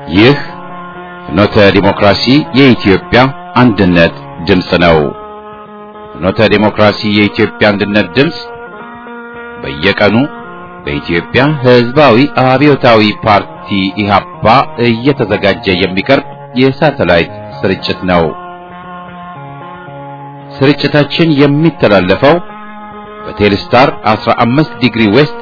ይህ ፍኖተ ዲሞክራሲ የኢትዮጵያ አንድነት ድምፅ ነው። ፍኖተ ዲሞክራሲ የኢትዮጵያ አንድነት ድምፅ በየቀኑ በኢትዮጵያ ሕዝባዊ አብዮታዊ ፓርቲ ኢህአፓ እየተዘጋጀ የሚቀርብ የሳተላይት ስርጭት ነው። ስርጭታችን የሚተላለፈው በቴሌስታር 15 ዲግሪ ዌስት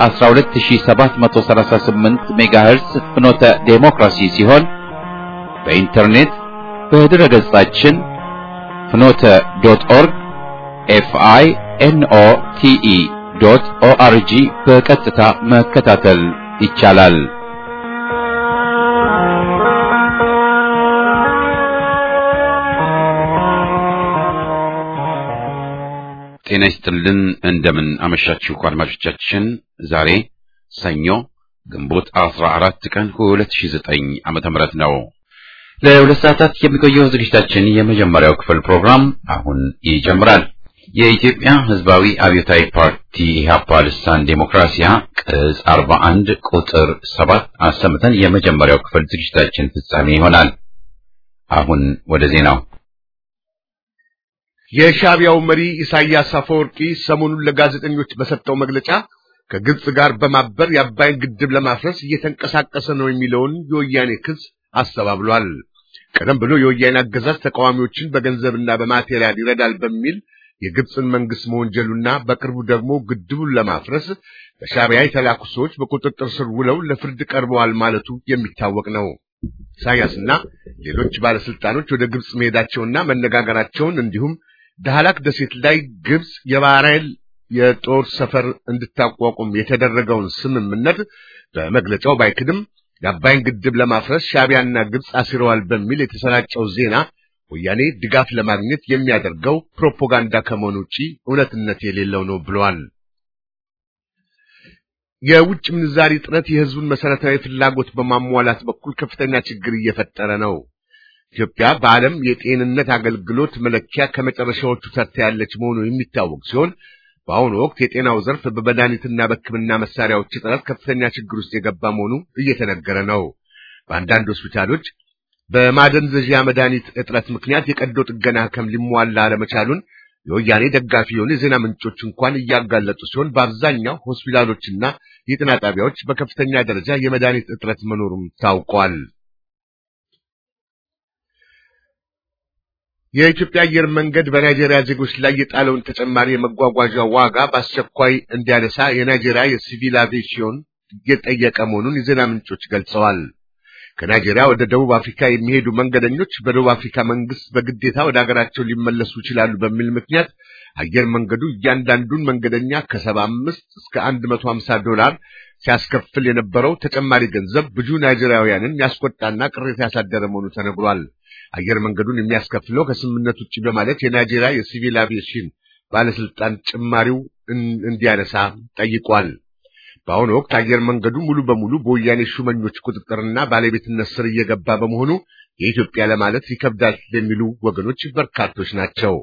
በ12738 ሜጋሄርስ ፍኖተ ዴሞክራሲ ሲሆን በኢንተርኔት በድረ ገጻችን ፍኖተ ዶት ኦርግ ኤፍአይ ኤንኦ ቲኢ ዶት ኦአርጂ በቀጥታ መከታተል ይቻላል። ጤና ይስጥልን። እንደምን አመሻችሁ አድማጮቻችን። ዛሬ ሰኞ ግንቦት 14 ቀን 2009 ዓመተ ምህረት ነው። ለሁለት ሰዓታት የሚቆየው ዝግጅታችን የመጀመሪያው ክፍል ፕሮግራም አሁን ይጀምራል። የኢትዮጵያ ሕዝባዊ አብዮታዊ ፓርቲ ኢህአፓ ልሳን ዴሞክራሲያ ቅጽ 41 ቁጥር 7 አሰምተን የመጀመሪያው ክፍል ዝግጅታችን ፍጻሜ ይሆናል። አሁን ወደ ዜናው የሻዕቢያው መሪ ኢሳያስ አፈወርቂ ሰሞኑን ለጋዜጠኞች በሰጠው መግለጫ ከግብጽ ጋር በማበር የአባይን ግድብ ለማፍረስ እየተንቀሳቀሰ ነው የሚለውን የወያኔ ክስ አስተባብሏል። ቀደም ብሎ የወያኔ አገዛዝ ተቃዋሚዎችን በገንዘብና በማቴሪያል ይረዳል በሚል የግብጽን መንግስት መወንጀሉና በቅርቡ ደግሞ ግድቡን ለማፍረስ በሻዕቢያ የተላኩ ሰዎች በቁጥጥር ስር ውለው ለፍርድ ቀርበዋል ማለቱ የሚታወቅ ነው። ኢሳያስና ሌሎች ባለስልጣኖች ወደ ግብጽ መሄዳቸውና መነጋገራቸውን እንዲሁም ዳህላክ ደሴት ላይ ግብጽ የባህር ኃይል የጦር ሰፈር እንድታቋቁም የተደረገውን ስምምነት በመግለጫው ባይክድም የአባይን ግድብ ለማፍረስ ሻዕቢያና ግብጽ አሲረዋል በሚል የተሰራጨው ዜና ወያኔ ድጋፍ ለማግኘት የሚያደርገው ፕሮፓጋንዳ ከመሆኑ ውጪ እውነትነት የሌለው ነው ብለዋል። የውጭ ምንዛሪ እጥረት የህዝቡን መሰረታዊ ፍላጎት በማሟላት በኩል ከፍተኛ ችግር እየፈጠረ ነው። ኢትዮጵያ በዓለም የጤንነት አገልግሎት መለኪያ ከመጨረሻዎቹ ተርታ ያለች መሆኑ የሚታወቅ ሲሆን በአሁኑ ወቅት የጤናው ዘርፍ በመድኃኒትና በሕክምና መሳሪያዎች እጥረት ከፍተኛ ችግር ውስጥ የገባ መሆኑ እየተነገረ ነው። በአንዳንድ ሆስፒታሎች በማደንዘዣ መድኃኒት እጥረት ምክንያት የቀዶ ጥገና ሕክም ሊሟላ አለመቻሉን የወያኔ ደጋፊ የሆኑ የዜና ምንጮች እንኳን እያጋለጡ ሲሆን በአብዛኛው ሆስፒታሎችና የጤና ጣቢያዎች በከፍተኛ ደረጃ የመድኃኒት እጥረት መኖሩም ታውቋል። የኢትዮጵያ አየር መንገድ በናይጄሪያ ዜጎች ላይ የጣለውን ተጨማሪ የመጓጓዣ ዋጋ በአስቸኳይ እንዲያነሳ የናይጄሪያ የሲቪል አቪዬሽን እየጠየቀ መሆኑን የዜና ምንጮች ገልጸዋል። ከናይጄሪያ ወደ ደቡብ አፍሪካ የሚሄዱ መንገደኞች በደቡብ አፍሪካ መንግስት በግዴታ ወደ ሀገራቸው ሊመለሱ ይችላሉ በሚል ምክንያት አየር መንገዱ እያንዳንዱን መንገደኛ ከሰባ አምስት እስከ አንድ መቶ ሀምሳ ዶላር ሲያስከፍል የነበረው ተጨማሪ ገንዘብ ብዙ ናይጄሪያውያንን ያስቆጣና ቅሬታ ያሳደረ መሆኑ ተነግሯል። አየር መንገዱን የሚያስከፍለው ከስምምነት ውጭ በማለት የናይጄሪያ የሲቪል አቪዬሽን ባለስልጣን ጭማሪው እንዲያነሳ ጠይቋል። በአሁኑ ወቅት አየር መንገዱ ሙሉ በሙሉ በወያኔ ሹመኞች ቁጥጥርና ባለቤትነት ስር እየገባ በመሆኑ የኢትዮጵያ ለማለት ይከብዳል የሚሉ ወገኖች በርካቶች ናቸው።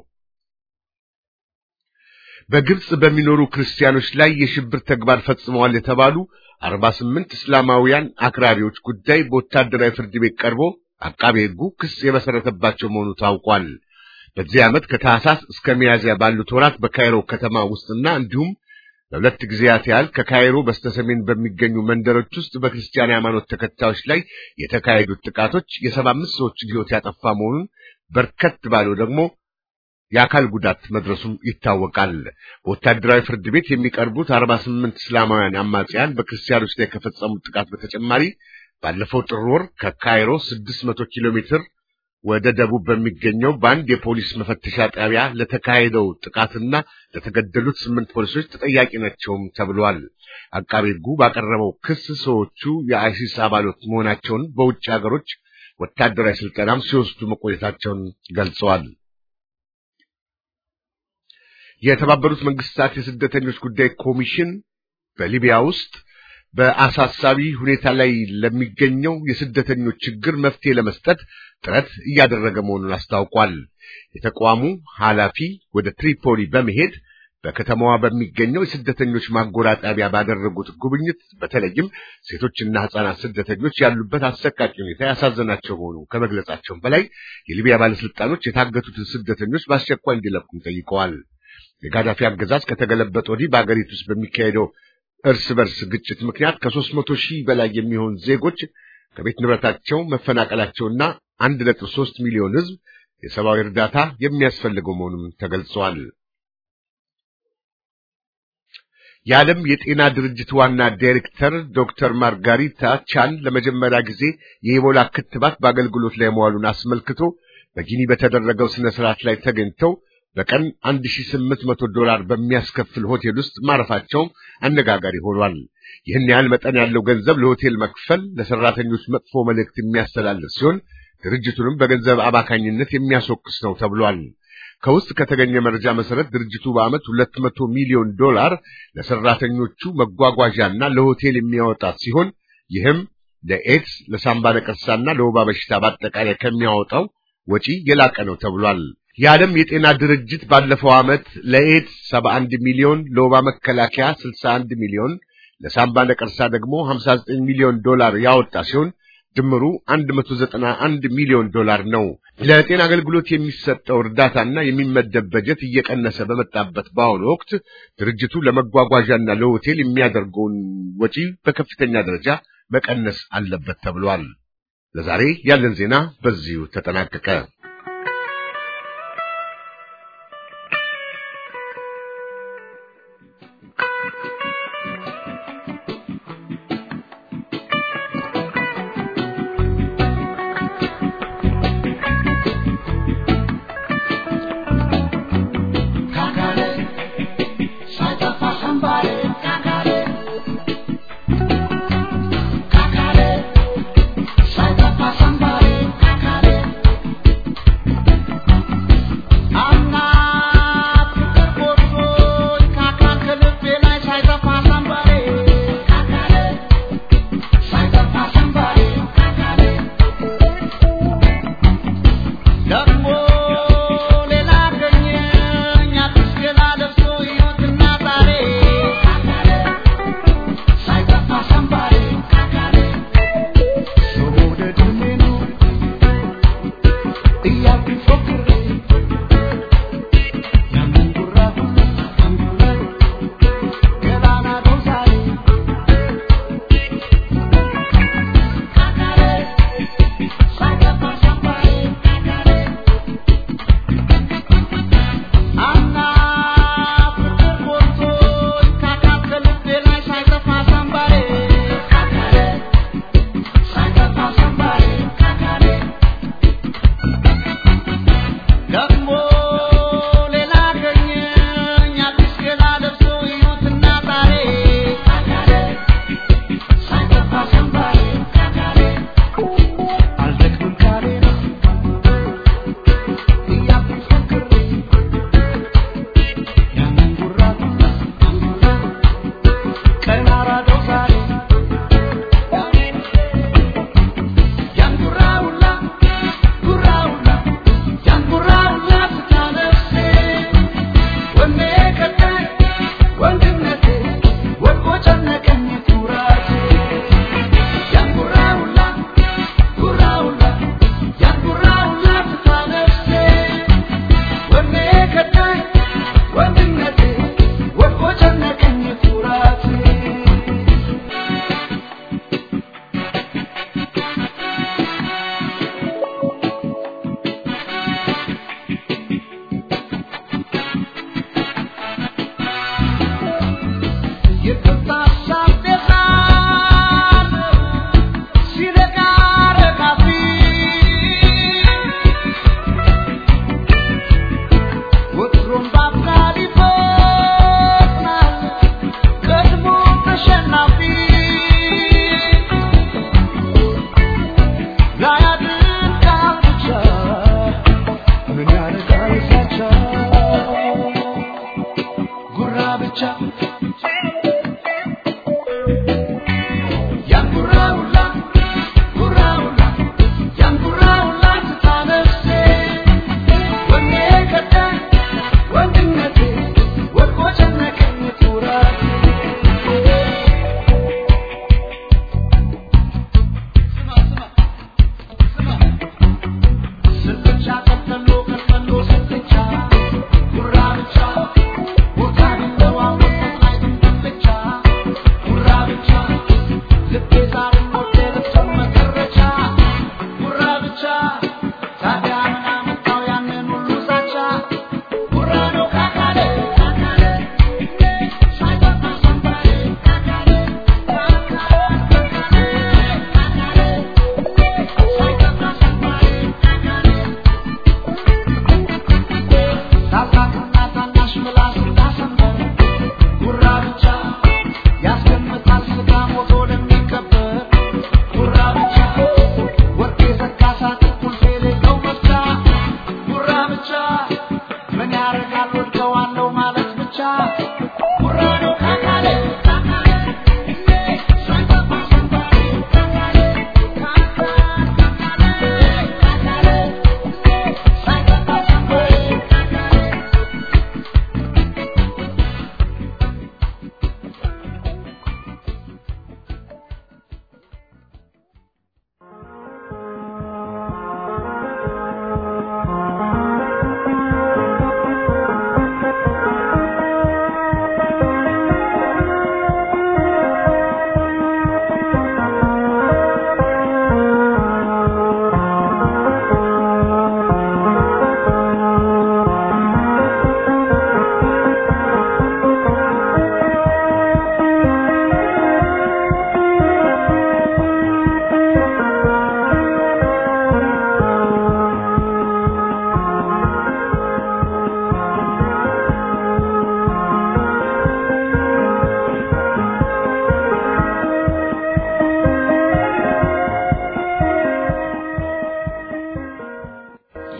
በግብጽ በሚኖሩ ክርስቲያኖች ላይ የሽብር ተግባር ፈጽመዋል የተባሉ አርባ ስምንት እስላማውያን አክራሪዎች ጉዳይ በወታደራዊ ፍርድ ቤት ቀርቦ አቃቤ ሕጉ ክስ የመሰረተባቸው መሆኑ ታውቋል። በዚህ ዓመት ከታህሳስ እስከ ሚያዝያ ባሉት ወራት በካይሮ ከተማ ውስጥና እንዲሁም ለሁለት ጊዜያት ያህል ከካይሮ በስተሰሜን በሚገኙ መንደሮች ውስጥ በክርስቲያን ሃይማኖት ተከታዮች ላይ የተካሄዱት ጥቃቶች የሰባ አምስት ሰዎችን ሕይወት ያጠፋ መሆኑን በርከት ባለው ደግሞ የአካል ጉዳት መድረሱም ይታወቃል። በወታደራዊ ፍርድ ቤት የሚቀርቡት አርባ ስምንት እስላማውያን አማጽያን በክርስቲያኖች ላይ ከፈጸሙት ጥቃት በተጨማሪ ባለፈው ጥር ወር ከካይሮ 600 ኪሎ ሜትር ወደ ደቡብ በሚገኘው በአንድ የፖሊስ መፈተሻ ጣቢያ ለተካሄደው ጥቃትና ለተገደሉት ስምንት ፖሊሶች ተጠያቂ ናቸውም ተብሏል። አቃቤ ሕጉ ባቀረበው ክስ ሰዎቹ የአይሲስ አባሎት መሆናቸውን በውጭ ሀገሮች ወታደራዊ ስልጠናም ሲወስዱ መቆየታቸውን ገልጸዋል። የተባበሩት መንግስታት የስደተኞች ጉዳይ ኮሚሽን በሊቢያ ውስጥ በአሳሳቢ ሁኔታ ላይ ለሚገኘው የስደተኞች ችግር መፍትሄ ለመስጠት ጥረት እያደረገ መሆኑን አስታውቋል። የተቋሙ ኃላፊ ወደ ትሪፖሊ በመሄድ በከተማዋ በሚገኘው የስደተኞች ማጎሪያ ጣቢያ ባደረጉት ጉብኝት በተለይም ሴቶችና ሕፃናት ስደተኞች ያሉበት አሰቃቂ ሁኔታ ያሳዘናቸው መሆኑ ከመግለጻቸውም በላይ የሊቢያ ባለስልጣኖች የታገቱትን ስደተኞች በአስቸኳይ እንዲለቁም ጠይቀዋል። የጋዳፊ አገዛዝ ከተገለበጠ ወዲህ በአገሪቱ ውስጥ በሚካሄደው እርስ በርስ ግጭት ምክንያት ከሦስት መቶ ሺህ በላይ የሚሆን ዜጎች ከቤት ንብረታቸው መፈናቀላቸውና አንድ ነጥብ ሦስት ሚሊዮን ሕዝብ የሰብአዊ እርዳታ የሚያስፈልገው መሆኑም ተገልጸዋል። የዓለም የጤና ድርጅት ዋና ዳይሬክተር ዶክተር ማርጋሪታ ቻን ለመጀመሪያ ጊዜ የኢቦላ ክትባት በአገልግሎት ላይ መዋሉን አስመልክቶ በጊኒ በተደረገው ስነ ስርዓት ላይ ተገኝተው በቀን 1800 ዶላር በሚያስከፍል ሆቴል ውስጥ ማረፋቸውም አነጋጋሪ ሆኗል። ይህን ያህል መጠን ያለው ገንዘብ ለሆቴል መክፈል ለሰራተኞች መጥፎ መልእክት የሚያስተላልፍ ሲሆን ድርጅቱንም በገንዘብ አባካኝነት የሚያስወቅስ ነው ተብሏል። ከውስጥ ከተገኘ መረጃ መሰረት ድርጅቱ በዓመት 200 ሚሊዮን ዶላር ለሰራተኞቹ መጓጓዣና ለሆቴል የሚያወጣት ሲሆን ይህም ለኤድስ፣ ለሳምባ ነቀርሳና ለወባ በሽታ በአጠቃላይ ከሚያወጣው ወጪ የላቀ ነው ተብሏል። የዓለም የጤና ድርጅት ባለፈው ዓመት ለኤድስ 71 ሚሊዮን፣ ለወባ መከላከያ 61 ሚሊዮን፣ ለሳምባ ነቀርሳ ደግሞ 59 ሚሊዮን ዶላር ያወጣ ሲሆን ድምሩ 191 ሚሊዮን ዶላር ነው። ለጤና አገልግሎት የሚሰጠው እርዳታና የሚመደብ በጀት እየቀነሰ በመጣበት በአሁኑ ወቅት ድርጅቱ ለመጓጓዣና ለሆቴል የሚያደርገውን ወጪ በከፍተኛ ደረጃ መቀነስ አለበት ተብሏል። ለዛሬ ያለን ዜና በዚሁ ተጠናቀቀ።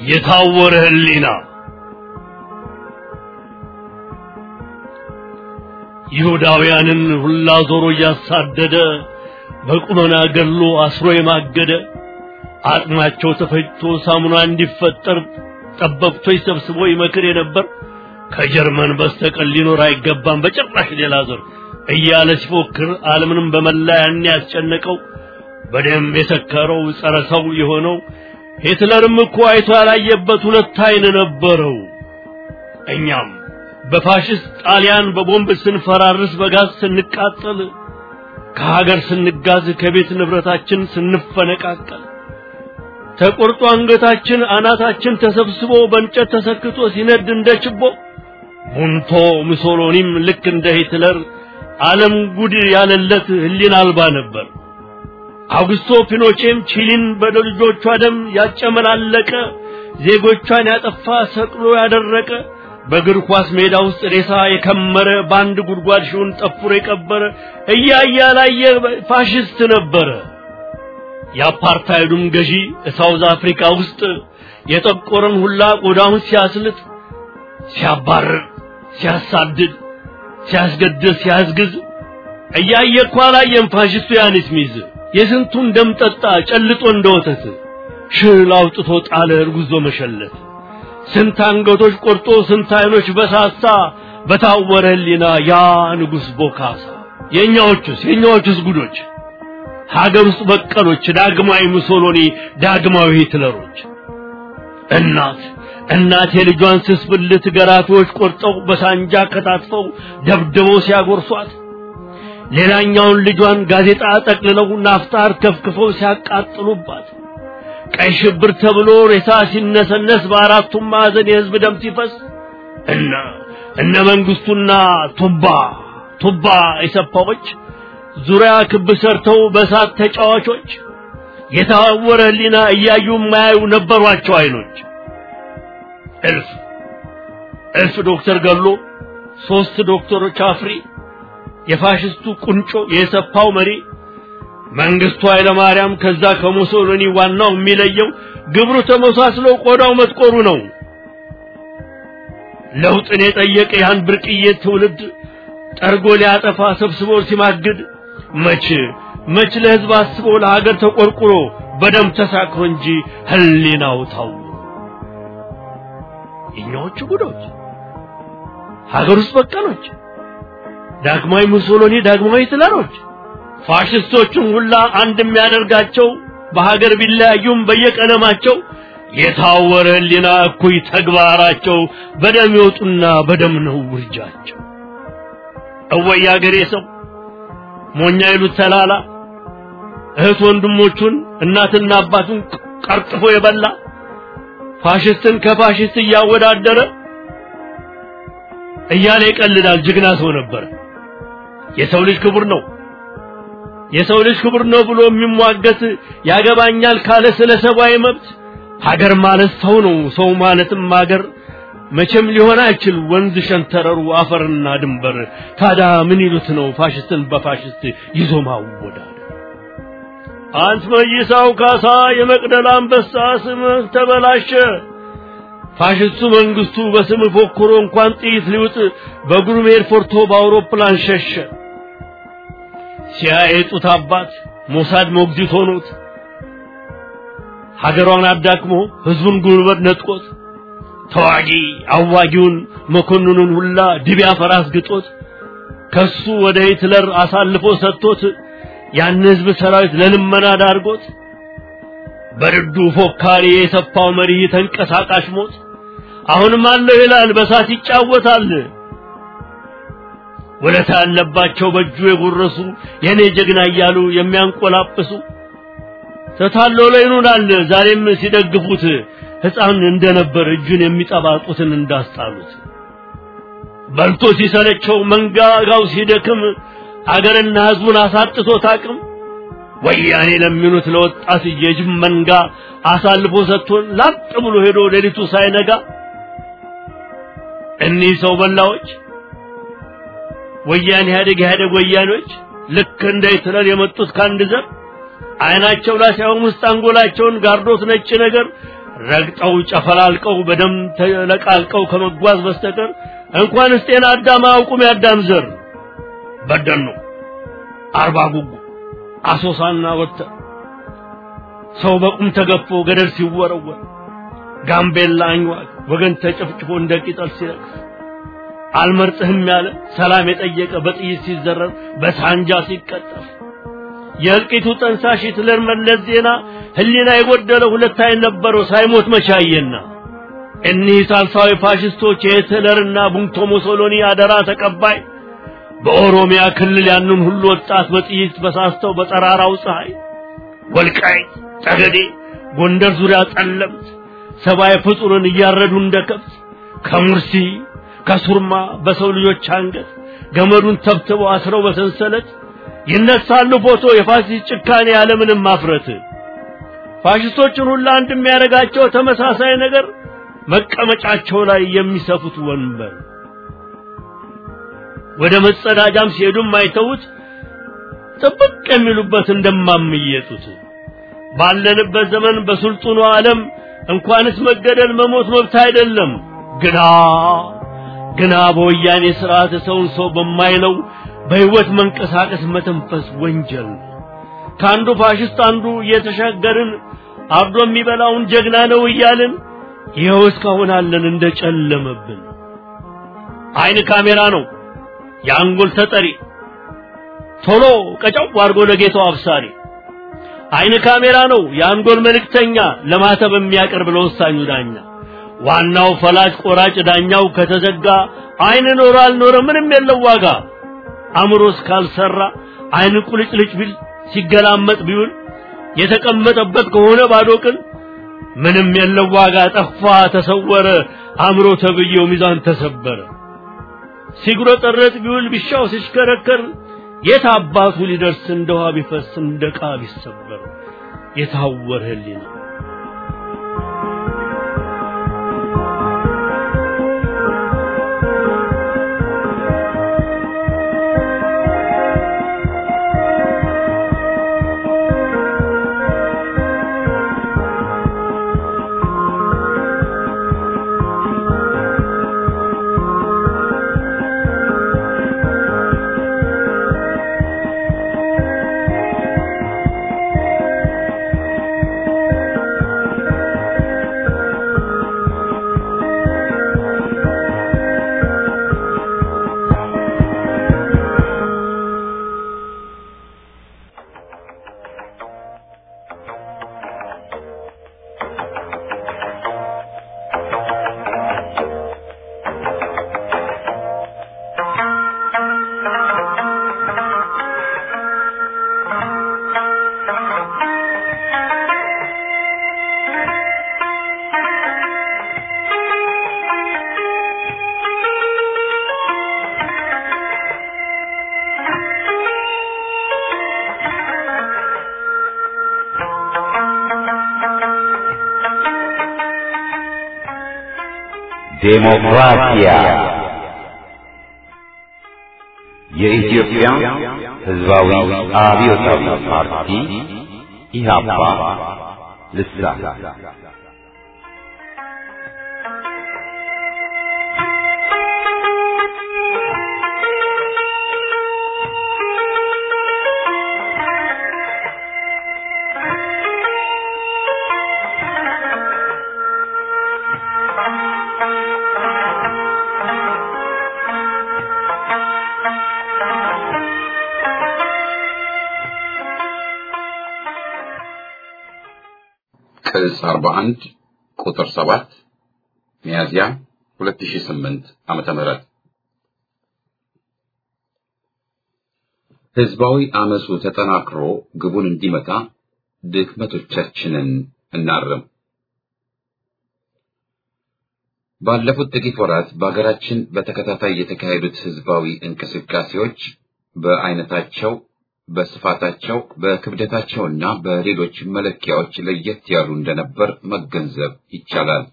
የታወረ ህሊና ይሁዳውያንን ሁላ ዞሮ እያሳደደ በቁመና ገድሎ አስሮ የማገደ አጥማቸው ተፈጭቶ ሳሙና እንዲፈጠር ጠበብቶች ሰብስቦ ይመክር የነበር ከጀርመን በስተቀር ሊኖር አይገባም በጭራሽ ሌላ ዘር እያለ ሲፎክር ዓለምንም በመላ ያን ያስጨነቀው በደም የሰከረው ጸረ ሰው የሆነው ሂትለርም እኮ አይቶ ያላየበት ሁለት አይን ነበረው። እኛም በፋሽስት ጣሊያን በቦምብ ስንፈራርስ በጋዝ ስንቃጠል ከሀገር ስንጋዝ ከቤት ንብረታችን ስንፈነቃቀል ተቆርጦ አንገታችን አናታችን ተሰብስቦ በእንጨት ተሰክቶ ሲነድ እንደ ችቦ ሙንቶ ሙሶሎኒም ልክ እንደ ሂትለር ዓለም ጉድ ያለለት ህሊና አልባ ነበር። አውግስቶ ፒኖቼም ቺሊን በልጆቿ ደም ያጨመላለቀ ዜጎቿን ያጠፋ ሰቅሎ ያደረቀ በእግር ኳስ ሜዳ ውስጥ ሬሳ የከመረ በአንድ ጉድጓድ ሺውን ጠፍሮ የቀበረ እያየ ያላየ ፋሽስት ነበረ። የአፓርታይዱም ገዢ ሳውዝ አፍሪካ ውስጥ የጠቆረን ሁላ ቆዳውን ሲያስልጥ፣ ሲያባርር፣ ሲያሳድድ፣ ሲያስገድል፣ ሲያስግዝ እያየ እኮ አላየም ፋሽስቱ ያንስ ሚዝ የስንቱን ደም ጠጣ ጨልጦ እንደ ወተት ሽል አውጥቶ ጣለ እርጉዞ መሸለት ስንት አንገቶች ቆርጦ ስንት አይኖች በሳሳ በታወረ ህሊና ያ ንጉሥ ቦካሳ የእኛዎቹስ የእኛዎቹስ ጉዶች ሀገር ውስጥ በቀሎች ዳግማዊ ሙሶሎኒ ዳግማዊ ሂትለሮች እናት እናት የልጇን ስስ ብልት ገራፊዎች ቆርጠው በሳንጃ ከታትፈው ደብድበው ሲያጎርሷት ሌላኛውን ልጇን ጋዜጣ ጠቅልለው ናፍጣር ከፍክፈው ሲያቃጥሉባት ቀይ ሽብር ተብሎ ሬሳ ሲነሰነስ በአራቱም ማዕዘን የህዝብ ደም ሲፈስ እነ እነ መንግስቱና ቱባ ቱባ የሰፋዎች ዙሪያ ክብ ሰርተው በእሳት ተጫዋቾች የታወረ ህሊና እያዩ የማያዩ ነበሯቸው አይኖች እልፍ እልፍ ዶክተር ገሎ ሶስት ዶክተሮች አፍሪ የፋሽስቱ ቁንጮ የሰፋው መሪ መንግስቱ ኃይለ ማርያም ከዛ ከሙሶሎኒ ዋናው የሚለየው ግብሩ ተመሳስሎ ቆዳው መጥቆሩ ነው። ለውጥን የጠየቀ ያን ብርቅዬ ትውልድ ጠርጎ ሊያጠፋ ሰብስቦ ሲማግድ መች መች ለህዝብ አስቦ ለሀገር ተቆርቁሮ በደም ተሳክሮ እንጂ ህሊናው ታው የኛዎቹ ጉዶች ሀገር ውስጥ በቀሎች ዳግማዊ ሙሶሎኒ ዳግማዊ ሂትለሮች ፋሽስቶቹን ሁላ አንድ የሚያደርጋቸው በሀገር ቢለያዩም በየቀለማቸው የታወረ ህሊና እኩይ ተግባራቸው በደም ይወጡና በደም ነው ውርጃቸው። እወይ አገሬ ሰው ሞኛ ይሉት ተላላ እህት ወንድሞቹን እናትና አባቱን ቀርጥፎ የበላ ፋሽስትን ከፋሽስት እያወዳደረ እያለ ይቀልዳል። ጀግና ሰው ነበር። የሰው ልጅ ክቡር ነው የሰው ልጅ ክቡር ነው ብሎ የሚሟገት ያገባኛል ካለ ስለ ሰብአዊ መብት ሀገር ማለት ሰው ነው። ሰው ማለትም ሀገር መቼም ሊሆን አይችል ወንዝ ሸንተረሩ አፈርና ድንበር። ታዲያ ምን ይሉት ነው ፋሽስትን በፋሽስት ይዞ ማወዳደር? አንት መይሳው ካሳ የመቅደላ አንበሳ ስምህ ተበላሸ። ፋሽስቱ መንግስቱ በስም ፎክሮ እንኳን ጥይት ሊውጥ በግሩም ኤርፖርቶ በአውሮፕላን ሸሸ። ሲያየጡት አባት ሞሳድ ሞግዚት ሆኖት ሀገሯን አዳክሞ ህዝቡን ጉልበት ነጥቆት ተዋጊ አዋጊውን መኮንኑን ሁላ ድቢያ ፈራስ ግጦት ከሱ ወደ ሂትለር አሳልፎ ሰጥቶት ያን ህዝብ ሰራዊት ለልመና ዳርጎት በርዱ ፎካሪ የሰፋው መሪ ተንቀሳቃሽ ሞት አሁንም አለው ይላል በሳት ይጫወታል። ወለታ ያለባቸው በእጁ የጎረሱ የኔ ጀግና እያሉ የሚያንቆላጵሱ ተታለው ላይ ይኑራል ዛሬም ሲደግፉት ሕፃን እንደነበር እጁን የሚጠባጡትን እንዳስጣሉት በልቶ ሲሰለቸው መንጋጋው ሲደክም አገርና ህዝቡን አሳጥቶት አቅም ወያኔ ለሚሉት ለወጣት የጅብ መንጋ አሳልፎ ሰጥቶን ላጥ ብሎ ሄዶ ሌሊቱ ሳይነጋ እኒህ ሰው በላዎች ወያኔ ኢህአዴግ ኢህአዴግ ወያኔዎች ልክ እንደ ሂትለር የመጡት ከአንድ ዘር አይናቸው ላይ ሳይሆን ውስጥ አንጎላቸውን ጋርዶት ነጭ ነገር ረግጠው ጨፈላልቀው በደም ተለቃልቀው ከመጓዝ በስተቀር እንኳንስ ጤና አዳም አያውቁም የአዳም ዘር በደኑ አርባ ጉጉ አሶሳና ወተር ሰው በቁም ተገፎ ገደል ሲወረወር ጋምቤላ አኝዋክ ወገን ተጨፍጭፎ እንደ ቅጠል ሲረግፍ አልመርጥህም ያለ ሰላም የጠየቀ በጥይት ሲዘረር በሳንጃ ሲቀጠፍ የእልቂቱ ጠንሳሽ ሂትለር መለስ ዜና ህሊና የጎደለው ሁለት አይን ነበረው ሳይሞት መቻየና እኒህ ሳልሳዊ ፋሽስቶች የሂትለርና ቡንቶ ሙሶሎኒ አደራ ተቀባይ በኦሮሚያ ክልል ያንን ሁሉ ወጣት በጥይት በሳስተው በጠራራው ፀሐይ ወልቃይት ጠገዴ ጎንደር ዙሪያ ጠለምት ሰብአዊ ፍጡርን እያረዱ እንደ ከብት ከሙርሲ ከሱርማ በሰው ልጆች አንገት ገመዱን ተብትበው አስረው በሰንሰለት ይነሳሉ ፎቶ የፋሲስት ጭካኔ ያለምንም ማፍረት ፋሽስቶችን ሁሉ አንድ የሚያደርጋቸው ተመሳሳይ ነገር መቀመጫቸው ላይ የሚሰፉት ወንበር ወደ መጸዳጃም ሲሄዱም አይተውት ጥብቅ የሚሉበት እንደማምየጡት ባለንበት ዘመን በስልጡኑ ዓለም እንኳንስ መገደል መሞት መብት አይደለም ግና ግና በወያኔ ስርዓት ሰውን ሰው በማይለው በህይወት መንቀሳቀስ መተንፈስ ወንጀል ከአንዱ ፋሽስት አንዱ እየተሻገርን አርዶ የሚበላውን ጀግና ነው እያልን ይኸው እስካሁን አለን እንደጨለመብን አይን ካሜራ ነው የአንጎል ተጠሪ ቶሎ ቀጨው አድርጎ ለጌታው አብሳሪ አይን ካሜራ ነው የአንጎል መልእክተኛ ለማተብ የሚያቀርብ ለወሳኙ ዳኛ ዋናው ፈላጭ ቆራጭ ዳኛው ከተዘጋ አይን ኖረ አልኖረ ምንም የለው ዋጋ አእምሮስ ካልሰራ አይን ቁልጭልጭ ቢል ሲገላመጥ ቢውል የተቀመጠበት ከሆነ ባዶ ቅል ምንም የለው ዋጋ ጠፋ ተሰወረ አእምሮ ተብዬው ሚዛን ተሰበረ ሲጉረጠረጥ ቢውል ቢሻው ሲሽከረከር የት አባቱ ሊደርስ እንደ ውሃ ቢፈስ እንደ ዕቃ ቢሰበር የታወረ ህሊና ዴሞክራሲያ የኢትዮጵያ ሕዝባዊ አብዮታዊ ፓርቲ ኢህአፓ ልሳን ቅጽ 41 ቁጥር 7 ሚያዝያ 2008 ዓመተ ምህረት ህዝባዊ አመፁ ተጠናክሮ ግቡን እንዲመታ ድክመቶቻችንን እናርም። ባለፉት ጥቂት ወራት በሀገራችን በተከታታይ የተካሄዱት ህዝባዊ እንቅስቃሴዎች በአይነታቸው በስፋታቸው በክብደታቸውና በሌሎች መለኪያዎች ለየት ያሉ እንደነበር መገንዘብ ይቻላል።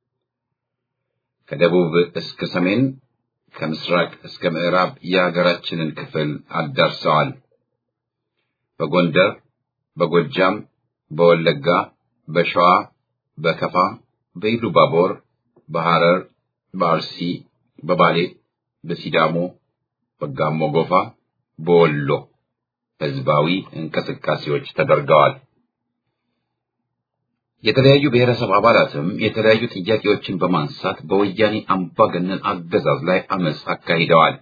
ከደቡብ እስከ ሰሜን፣ ከምስራቅ እስከ ምዕራብ የሀገራችንን ክፍል አዳርሰዋል። በጎንደር፣ በጎጃም፣ በወለጋ፣ በሸዋ፣ በከፋ፣ በኢሉባቦር፣ በሐረር፣ በአርሲ፣ በባሌ፣ በሲዳሞ፣ በጋሞ ጎፋ፣ በወሎ ህዝባዊ እንቅስቃሴዎች ተደርገዋል። የተለያዩ ብሔረሰብ አባላትም የተለያዩ ጥያቄዎችን በማንሳት በወያኔ አምባገነን አገዛዝ ላይ አመፅ አካሂደዋል።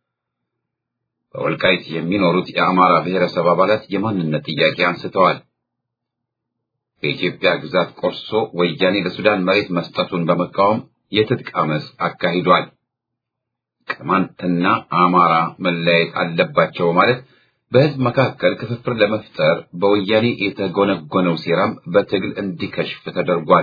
በወልቃይት የሚኖሩት የአማራ ብሔረሰብ አባላት የማንነት ጥያቄ አንስተዋል። ከኢትዮጵያ ግዛት ቆርሶ ወያኔ ለሱዳን መሬት መስጠቱን በመቃወም የትጥቅ አመፅ አካሂዷል። ቅማንትና አማራ መለያየት አለባቸው ማለት በህዝብ መካከል ክፍፍል ለመፍጠር በወያኔ የተጎነጎነው ሴራም በትግል እንዲከሽፍ ተደርጓል።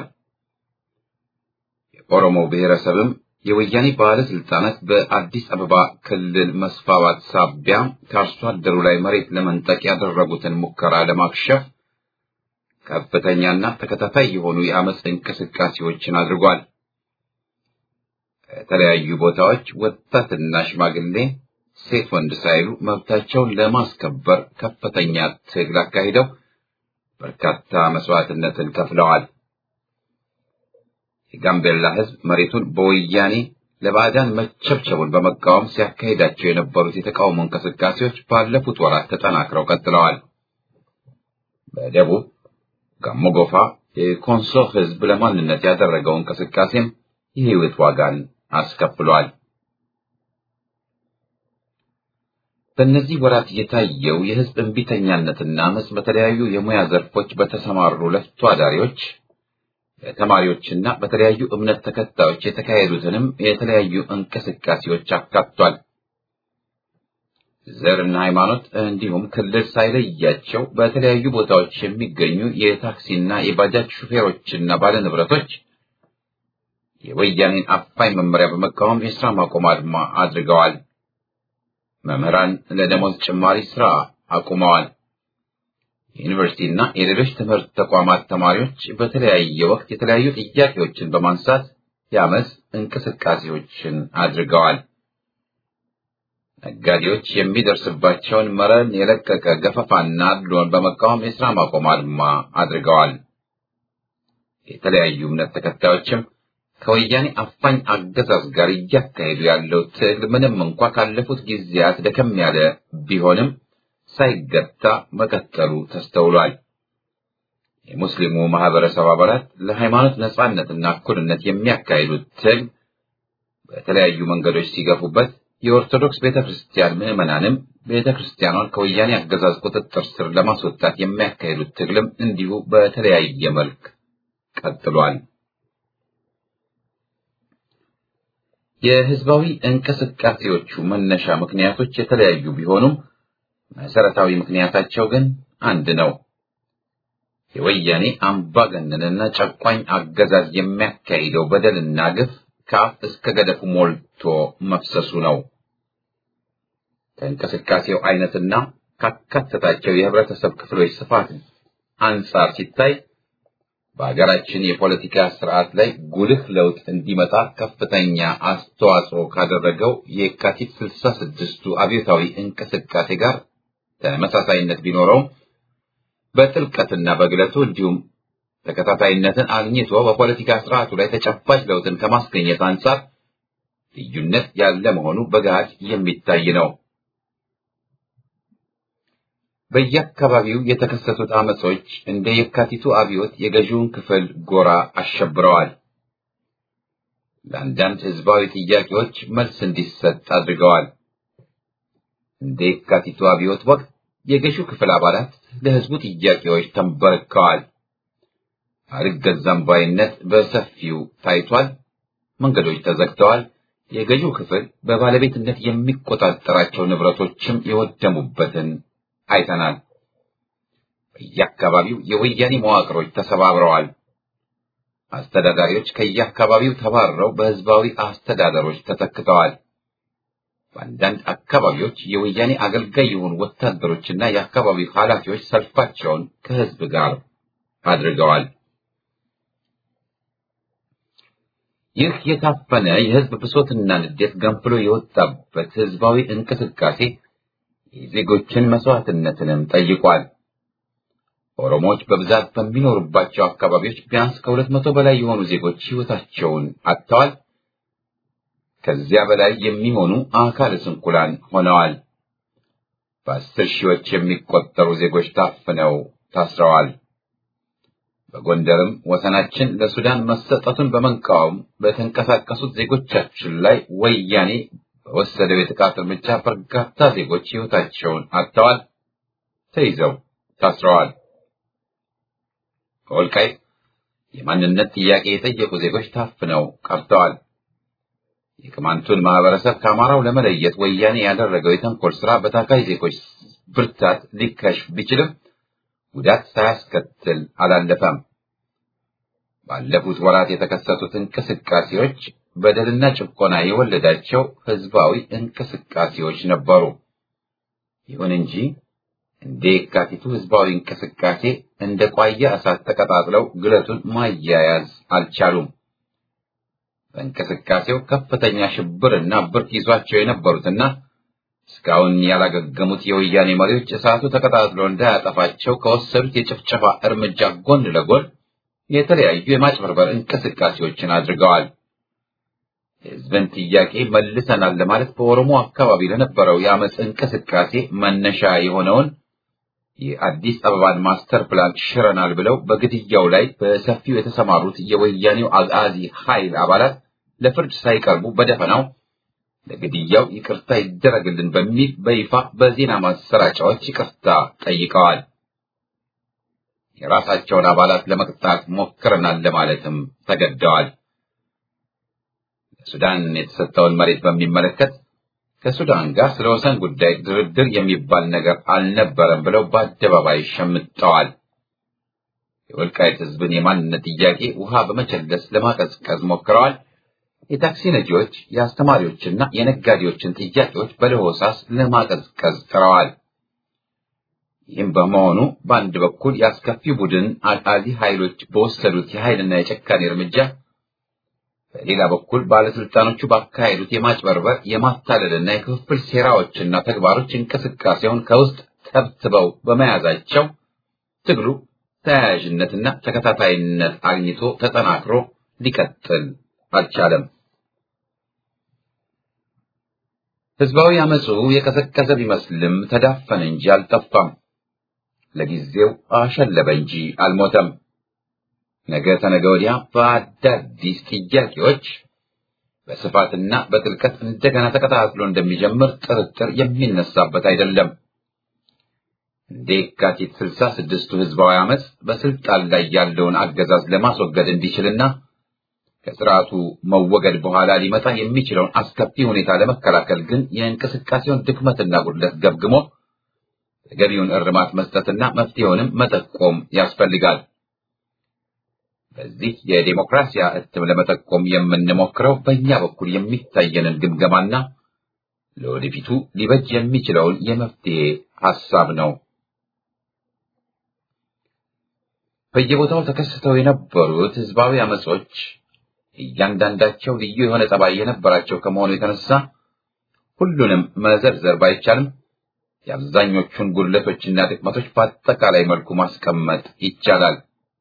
የኦሮሞ ብሔረሰብም የወያኔ ባለስልጣናት በአዲስ አበባ ክልል መስፋፋት ሳቢያ ከአርሶ አደሩ ላይ መሬት ለመንጠቅ ያደረጉትን ሙከራ ለማክሸፍ ከፍተኛና ተከታታይ የሆኑ የአመፅ እንቅስቃሴዎችን አድርጓል። ከተለያዩ ቦታዎች ወጣትና ሽማግሌ ሴት ወንድ ሳይሉ መብታቸውን ለማስከበር ከፍተኛ ትግል አካሂደው በርካታ መስዋዕትነትን ከፍለዋል። የጋምቤላ ህዝብ መሬቱን በወያኔ ለባዕዳን መቸብቸቡን በመቃወም ሲያካሂዳቸው የነበሩት የተቃውሞ እንቅስቃሴዎች ባለፉት ወራት ተጠናክረው ቀጥለዋል። በደቡብ ጋሞ ጎፋ የኮንሶ ህዝብ ለማንነት ያደረገው እንቅስቃሴም የህይወት ዋጋን አስከፍሏል። በእነዚህ ወራት የታየው የህዝብ እንቢተኛነትና አመፅ በተለያዩ የሙያ ዘርፎች በተሰማሩ ለፍቶ አዳሪዎች፣ ተማሪዎችና በተለያዩ እምነት ተከታዮች የተካሄዱትንም የተለያዩ እንቅስቃሴዎች አካቷል። ዘርና ሃይማኖት እንዲሁም ክልል ሳይለያቸው በተለያዩ ቦታዎች የሚገኙ የታክሲና የባጃጅ ሹፌሮችና ባለንብረቶች የወያኔን አፋኝ መመሪያ በመቃወም የስራ ማቆም አድማ አድርገዋል። መምህራን ለደሞዝ ጭማሪ ስራ አቁመዋል። የዩኒቨርሲቲና የሌሎች ትምህርት ተቋማት ተማሪዎች በተለያየ ወቅት የተለያዩ ጥያቄዎችን በማንሳት የአመፅ እንቅስቃሴዎችን አድርገዋል። ነጋዴዎች የሚደርስባቸውን መረን የለቀቀ ገፈፋና አድሎን በመቃወም የስራ ማቆም አድማ አድርገዋል። የተለያዩ እምነት ተከታዮችም ከወያኔ አፋኝ አገዛዝ ጋር እያካሄዱ ያለው ትግል ምንም እንኳ ካለፉት ጊዜያት ደከም ያለ ቢሆንም ሳይገታ መቀጠሉ ተስተውሏል። የሙስሊሙ ማህበረሰብ አባላት ለሃይማኖት ነጻነትና እኩልነት የሚያካሂዱት ትግል በተለያዩ መንገዶች ሲገፉበት፣ የኦርቶዶክስ ቤተ ክርስቲያን ምዕመናንም ቤተ ክርስቲያኗን ከወያኔ አገዛዝ ቁጥጥር ስር ለማስወጣት የሚያካሂዱት ትግልም እንዲሁ በተለያየ መልክ ቀጥሏል። የህዝባዊ እንቅስቃሴዎቹ መነሻ ምክንያቶች የተለያዩ ቢሆኑም መሰረታዊ ምክንያታቸው ግን አንድ ነው። የወያኔ አምባገነንና ጨቋኝ አገዛዝ የሚያካሂደው በደልና ግፍ ከአፍ እስከ ገደፉ ሞልቶ መፍሰሱ ነው። ከእንቅስቃሴው አይነትና ካካተታቸው የህብረተሰብ ክፍሎች ስፋት አንጻር ሲታይ በሀገራችን የፖለቲካ ስርዓት ላይ ጉልህ ለውጥ እንዲመጣ ከፍተኛ አስተዋጽኦ ካደረገው የካቲት ስልሳ ስድስቱ አብዮታዊ እንቅስቃሴ ጋር ተመሳሳይነት ቢኖረውም በጥልቀትና በግለቱ እንዲሁም ተከታታይነትን አግኝቶ በፖለቲካ ስርዓቱ ላይ ተጨባጭ ለውጥን ከማስገኘት አንጻር ልዩነት ያለ መሆኑ በገሃድ የሚታይ ነው። በየአካባቢው የተከሰቱት አመጾች እንደ የካቲቱ አብዮት የገዢውን ክፍል ጎራ አሸብረዋል። ለአንዳንድ ህዝባዊ ጥያቄዎች መልስ እንዲሰጥ አድርገዋል። እንደ የካቲቱ አብዮት ወቅት የገዢው ክፍል አባላት ለህዝቡ ጥያቄዎች ተንበርክከዋል። አልገዛም ባይነት በሰፊው ታይቷል። መንገዶች ተዘግተዋል። የገዢው ክፍል በባለቤትነት የሚቆጣጠራቸው ንብረቶችም የወደሙበትን አይተናል። በየአካባቢው የወያኔ መዋቅሮች ተሰባብረዋል። አስተዳዳሪዎች ከየአካባቢው ተባረው በህዝባዊ አስተዳደሮች ተተክተዋል። በአንዳንድ አካባቢዎች የወያኔ አገልጋይ የሆኑ ወታደሮችና የአካባቢው ኃላፊዎች ሰልፋቸውን ከህዝብ ጋር አድርገዋል። ይህ የታፈነ የህዝብ ብሶትና ንዴት ገንፍሎ የወጣበት ህዝባዊ እንቅስቃሴ የዜጎችን መስዋዕትነትንም ጠይቋል። ኦሮሞዎች በብዛት በሚኖሩባቸው አካባቢዎች ቢያንስ ከሁለት መቶ በላይ የሆኑ ዜጎች ሕይወታቸውን አጥተዋል። ከዚያ በላይ የሚሆኑ አካለ ስንኩላን ሆነዋል። በአስር ሺዎች የሚቆጠሩ ዜጎች ታፍነው ታስረዋል። በጎንደርም ወሰናችን ለሱዳን መሰጠቱን በመቃወም በተንቀሳቀሱት ዜጎቻችን ላይ ወያኔ በወሰደው የጥቃት እርምጃ በርካታ ዜጎች ሕይወታቸውን አጥተዋል፣ ተይዘው ታስረዋል። በወልቃይት የማንነት ጥያቄ የጠየቁ ዜጎች ታፍነው ቀርተዋል። የቅማንቱን ማህበረሰብ ከአማራው ለመለየት ወያኔ ያደረገው የተንኮል ስራ በታካይ ዜጎች ብርታት ሊከሽፍ ቢችልም ጉዳት ሳያስከትል አላለፈም። ባለፉት ወራት የተከሰቱት እንቅስቃሴዎች በደልና ጭቆና የወለዳቸው ህዝባዊ እንቅስቃሴዎች ነበሩ። ይሁን እንጂ እንደ የካቲቱ ህዝባዊ እንቅስቃሴ እንደ ቋያ እሳት ተቀጣጥለው ግለቱን ማያያዝ አልቻሉም። በእንቅስቃሴው ከፍተኛ ሽብርና ብርት ይዟቸው የነበሩትና እስካሁን ያላገገሙት የወያኔ መሪዎች እሳቱ ተቀጣጥሎ እንዳያጠፋቸው ከወሰዱት የጭፍጨፋ እርምጃ ጎን ለጎን የተለያዩ የማጭበርበር እንቅስቃሴዎችን አድርገዋል። የህዝብን ጥያቄ መልሰናል ለማለት በኦሮሞ አካባቢ ለነበረው የአመፅ እንቅስቃሴ መነሻ የሆነውን የአዲስ አበባን ማስተር ፕላን ሽረናል ብለው በግድያው ላይ በሰፊው የተሰማሩት የወያኔው አጋዚ ኃይል አባላት ለፍርድ ሳይቀርቡ በደፈናው ለግድያው ይቅርታ ይደረግልን በሚል በይፋ በዜና ማሰራጫዎች ይቅርታ ጠይቀዋል። የራሳቸውን አባላት ለመቅጣት ሞክረናል ለማለትም ተገደዋል። ለሱዳን የተሰጠውን መሬት በሚመለከት ከሱዳን ጋር ስለ ወሰን ጉዳይ ድርድር የሚባል ነገር አልነበረም ብለው በአደባባይ ሸምጠዋል። የወልቃይት ህዝብን የማንነት ጥያቄ ውሃ በመቸለስ ለማቀዝቀዝ ሞክረዋል። የታክሲ ነጂዎች፣ የአስተማሪዎችና የነጋዴዎችን ጥያቄዎች በለሆሳስ ለማቀዝቀዝ ጥረዋል። ይህም በመሆኑ በአንድ በኩል የአስከፊ ቡድን አጣሊ ኃይሎች በወሰዱት የኃይልና የጨካኔ እርምጃ፣ በሌላ በኩል ባለስልጣኖቹ ባካሄዱት የማጭበርበር የማታለልና የክፍፍል ሴራዎችና ተግባሮች እንቅስቃሴውን ከውስጥ ተብትበው በመያዛቸው ትግሉ ተያያዥነትና ተከታታይነት አግኝቶ ተጠናክሮ ሊቀጥል አልቻለም። ህዝባዊ አመፁ የቀሰቀሰ ቢመስልም ተዳፈነ እንጂ አልጠፋም። ለጊዜው አሸለበ እንጂ አልሞተም። ነገ ተነገ ወዲያ በአዳዲስ ጥያቄዎች በስፋትና በጥልቀት እንደገና ተቀጣጥሎ እንደሚጀምር ጥርጥር የሚነሳበት አይደለም። እንደ የካቲት ስልሳ ስድስቱ ህዝባዊ አመፅ በስልጣን ላይ ያለውን አገዛዝ ለማስወገድ እንዲችልና ከስርዓቱ መወገድ በኋላ ሊመጣ የሚችለውን አስከፊ ሁኔታ ለመከላከል ግን የእንቅስቃሴውን ድክመትና ጉድለት ገምግሞ ተገቢውን እርማት መስጠትና መፍትሄውንም መጠቆም ያስፈልጋል። በዚህ የዴሞክራሲያ እትም ለመጠቆም የምንሞክረው በእኛ በኩል የሚታየንን ግምገማና ለወደፊቱ ሊበጅ የሚችለውን የመፍትሄ ሐሳብ ነው። በየቦታው ተከስተው የነበሩት ህዝባዊ አመጾች እያንዳንዳቸው ልዩ የሆነ ጠባይ የነበራቸው ከመሆኑ የተነሳ ሁሉንም መዘርዘር ባይቻልም የአብዛኞቹን ጉድለቶችና ድክመቶች በአጠቃላይ መልኩ ማስቀመጥ ይቻላል።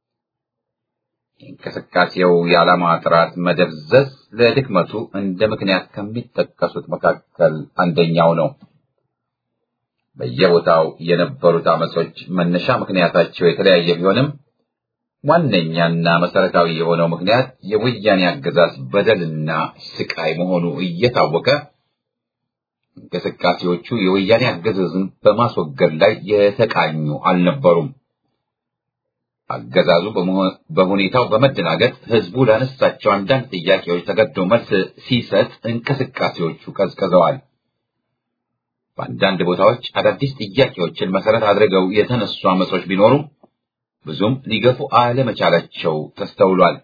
የእንቅስቃሴው የዓላማ ጥራት መደብዘዝ ለድክመቱ እንደ ምክንያት ከሚጠቀሱት መካከል አንደኛው ነው። በየቦታው የነበሩት አመጾች መነሻ ምክንያታቸው የተለያየ ቢሆንም ዋነኛና መሰረታዊ የሆነው ምክንያት የወያኔ አገዛዝ በደልና ስቃይ መሆኑ እየታወቀ እንቅስቃሴዎቹ የወያኔ አገዛዝን በማስወገድ ላይ የተቃኙ አልነበሩም። አገዛዙ በሁኔታው በመደናገጥ ህዝቡ ላነሳቸው አንዳንድ ጥያቄዎች ተገዶ መልስ ሲሰጥ እንቅስቃሴዎቹ ቀዝቅዘዋል። በአንዳንድ ቦታዎች አዳዲስ ጥያቄዎችን መሰረት አድርገው የተነሱ አመጾች ቢኖሩም ብዙም ሊገፉ አለመቻላቸው ተስተውሏል።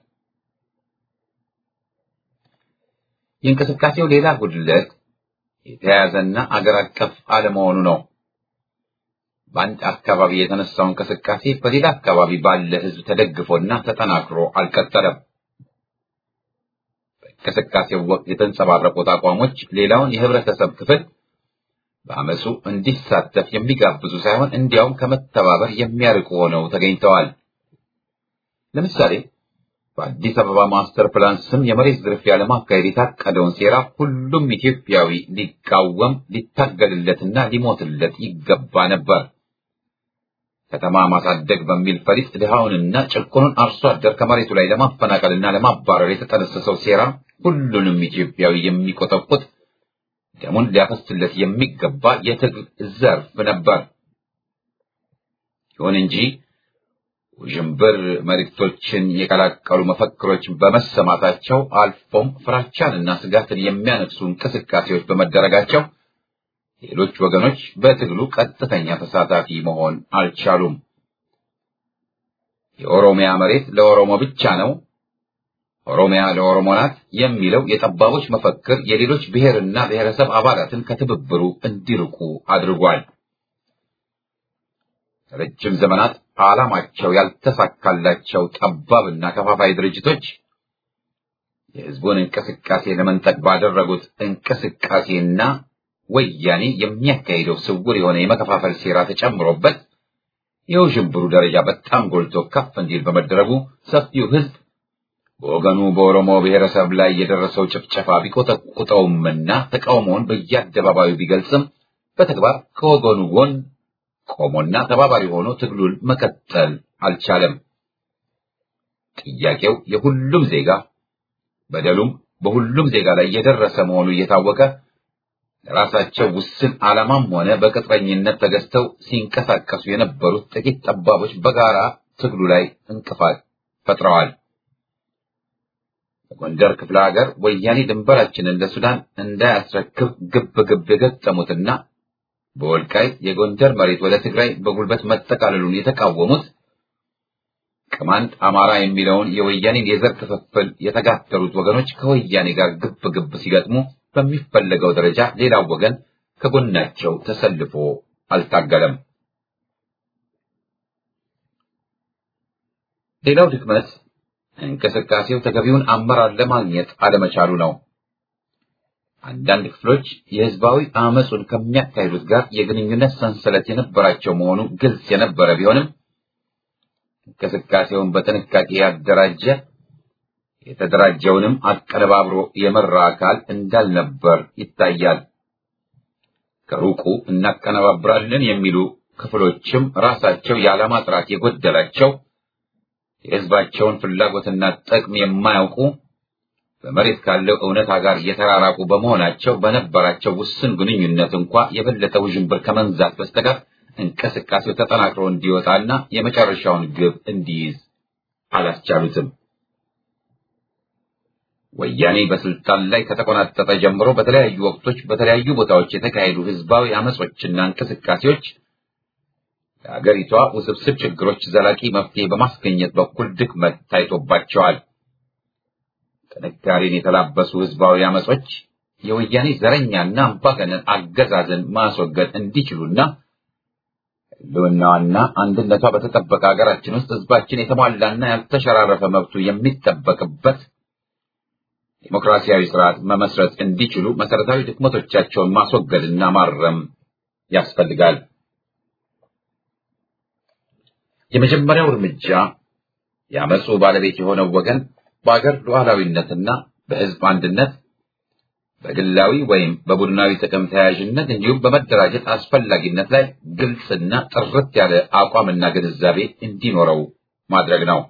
የእንቅስቃሴው ሌላ ጉድለት የተያያዘና አገር አቀፍ አለመሆኑ ነው። በአንድ አካባቢ የተነሳው እንቅስቃሴ በሌላ አካባቢ ባለ ህዝብ ተደግፎና ተጠናክሮ አልቀጠለም። በእንቅስቃሴው ወቅት የተንጸባረቁት አቋሞች ሌላውን የህብረተሰብ ክፍል በአመፁ እንዲሳተፍ የሚጋብዙ ሳይሆን እንዲያውም ከመተባበር የሚያርቁ ሆነው ተገኝተዋል። ለምሳሌ በአዲስ አበባ ማስተር ፕላን ስም የመሬት ዝርፊያ ለማካሄድ የታቀደውን ሴራ ሁሉም ኢትዮጵያዊ ሊቃወም ሊታገልለትና ሊሞትለት ይገባ ነበር። ከተማ ማሳደግ በሚል ፈሊጥ ድሃውንና ጭቁኑን አርሶ አደር ከመሬቱ ላይ ለማፈናቀልና ለማባረር የተጠነሰሰው ሴራ ሁሉንም ኢትዮጵያዊ የሚቆጠቁጥ ደሙን ሊያፈስለት የሚገባ የትግል ዘርፍ ነበር። ይሁን እንጂ ውዥንብር መልእክቶችን የቀላቀሉ መፈክሮች በመሰማታቸው አልፎም ፍራቻንና ስጋትን የሚያነግሱ እንቅስቃሴዎች በመደረጋቸው ሌሎች ወገኖች በትግሉ ቀጥተኛ ተሳታፊ መሆን አልቻሉም። የኦሮሚያ መሬት ለኦሮሞ ብቻ ነው፣ ኦሮሚያ ለኦሮሞ ናት የሚለው የጠባቦች መፈክር የሌሎች ብሔርና ብሔረሰብ አባላትን ከትብብሩ እንዲርቁ አድርጓል። ረጅም ዘመናት ዓላማቸው ያልተሳካላቸው ጠባብና ከፋፋይ ድርጅቶች የሕዝቡን እንቅስቃሴ ለመንጠቅ ባደረጉት እንቅስቃሴና ወያኔ የሚያካሂደው ስውር የሆነ የመከፋፈል ሴራ ተጨምሮበት የውዥንብሩ ደረጃ በጣም ጎልቶ ከፍ እንዲል በመደረጉ ሰፊው ሕዝብ በወገኑ በኦሮሞ ብሔረሰብ ላይ የደረሰው ጭፍጨፋ ቢቆጠቁጠውምና ተቃውሞውን በየአደባባዩ ቢገልጽም በተግባር ከወገኑ ጎን ቆሞና ተባባሪ ሆኖ ትግሉን መቀጠል አልቻለም። ጥያቄው የሁሉም ዜጋ በደሉም በሁሉም ዜጋ ላይ የደረሰ መሆኑ እየታወቀ ለራሳቸው ውስን ዓላማም ሆነ በቅጥረኝነት ተገዝተው ሲንቀሳቀሱ የነበሩት ጥቂት ጠባቦች በጋራ ትግሉ ላይ እንቅፋት ፈጥረዋል። በጎንደር ክፍለ ሀገር ወያኔ ድንበራችንን ለሱዳን እንዳያስረክብ ግብ ግብ የገጠሙትና በወልቃይት የጎንደር መሬት ወደ ትግራይ በጉልበት መጠቃለሉን የተቃወሙት ቅማንት አማራ የሚለውን የወያኔን የዘር ክፍፍል የተጋተሉት ወገኖች ከወያኔ ጋር ግብ ግብ ሲገጥሙ በሚፈለገው ደረጃ ሌላው ወገን ከጎናቸው ተሰልፎ አልታገለም። ሌላው ድክመት እንቅስቃሴው ተገቢውን አመራር ለማግኘት አለመቻሉ ነው። አንዳንድ ክፍሎች የህዝባዊ አመፁን ከሚያካሂዱት ጋር የግንኙነት ሰንሰለት የነበራቸው መሆኑ ግልጽ የነበረ ቢሆንም እንቅስቃሴውን በጥንቃቄ ያደራጀ የተደራጀውንም አቀነባብሮ የመራ አካል እንዳልነበር ይታያል። ከሩቁ እናቀነባብራለን የሚሉ ክፍሎችም ራሳቸው የዓላማ ጥራት የጎደላቸው የህዝባቸውን ፍላጎትና ጥቅም የማያውቁ በመሬት ካለው እውነታ ጋር የተራራቁ በመሆናቸው በነበራቸው ውስን ግንኙነት እንኳ የበለጠ ውዥንብር ከመንዛት በስተቀር እንቅስቃሴው ተጠናክሮ እንዲወጣና የመጨረሻውን ግብ እንዲይዝ አላስቻሉትም። ወያኔ በስልጣን ላይ ከተቆናጠጠ ጀምሮ በተለያዩ ወቅቶች በተለያዩ ቦታዎች የተካሄዱ ህዝባዊ አመጾችና እንቅስቃሴዎች ለአገሪቷ ውስብስብ ችግሮች ዘላቂ መፍትሄ በማስገኘት በኩል ድክመት ታይቶባቸዋል። ጥንካሬን የተላበሱ ህዝባዊ አመጾች የወያኔ ዘረኛና አምባገነን አገዛዝን ማስወገድ እንዲችሉና ህልውናዋና አንድነቷ በተጠበቀ ሀገራችን ውስጥ ህዝባችን የተሟላና ያልተሸራረፈ መብቱ የሚጠበቅበት ዲሞክራሲያዊ ስርዓት መመስረት እንዲችሉ መሰረታዊ ድክመቶቻቸውን ማስወገድና ማረም ያስፈልጋል። የመጀመሪያው እርምጃ የአመፁ ባለቤት የሆነው ወገን በአገር ሉዓላዊነትና በህዝብ አንድነት በግላዊ ወይም በቡድናዊ ጥቅም ተያያዥነት እንዲሁም በመደራጀት አስፈላጊነት ላይ ግልጽና ጥርት ያለ አቋምና ግንዛቤ እንዲኖረው ማድረግ ነው።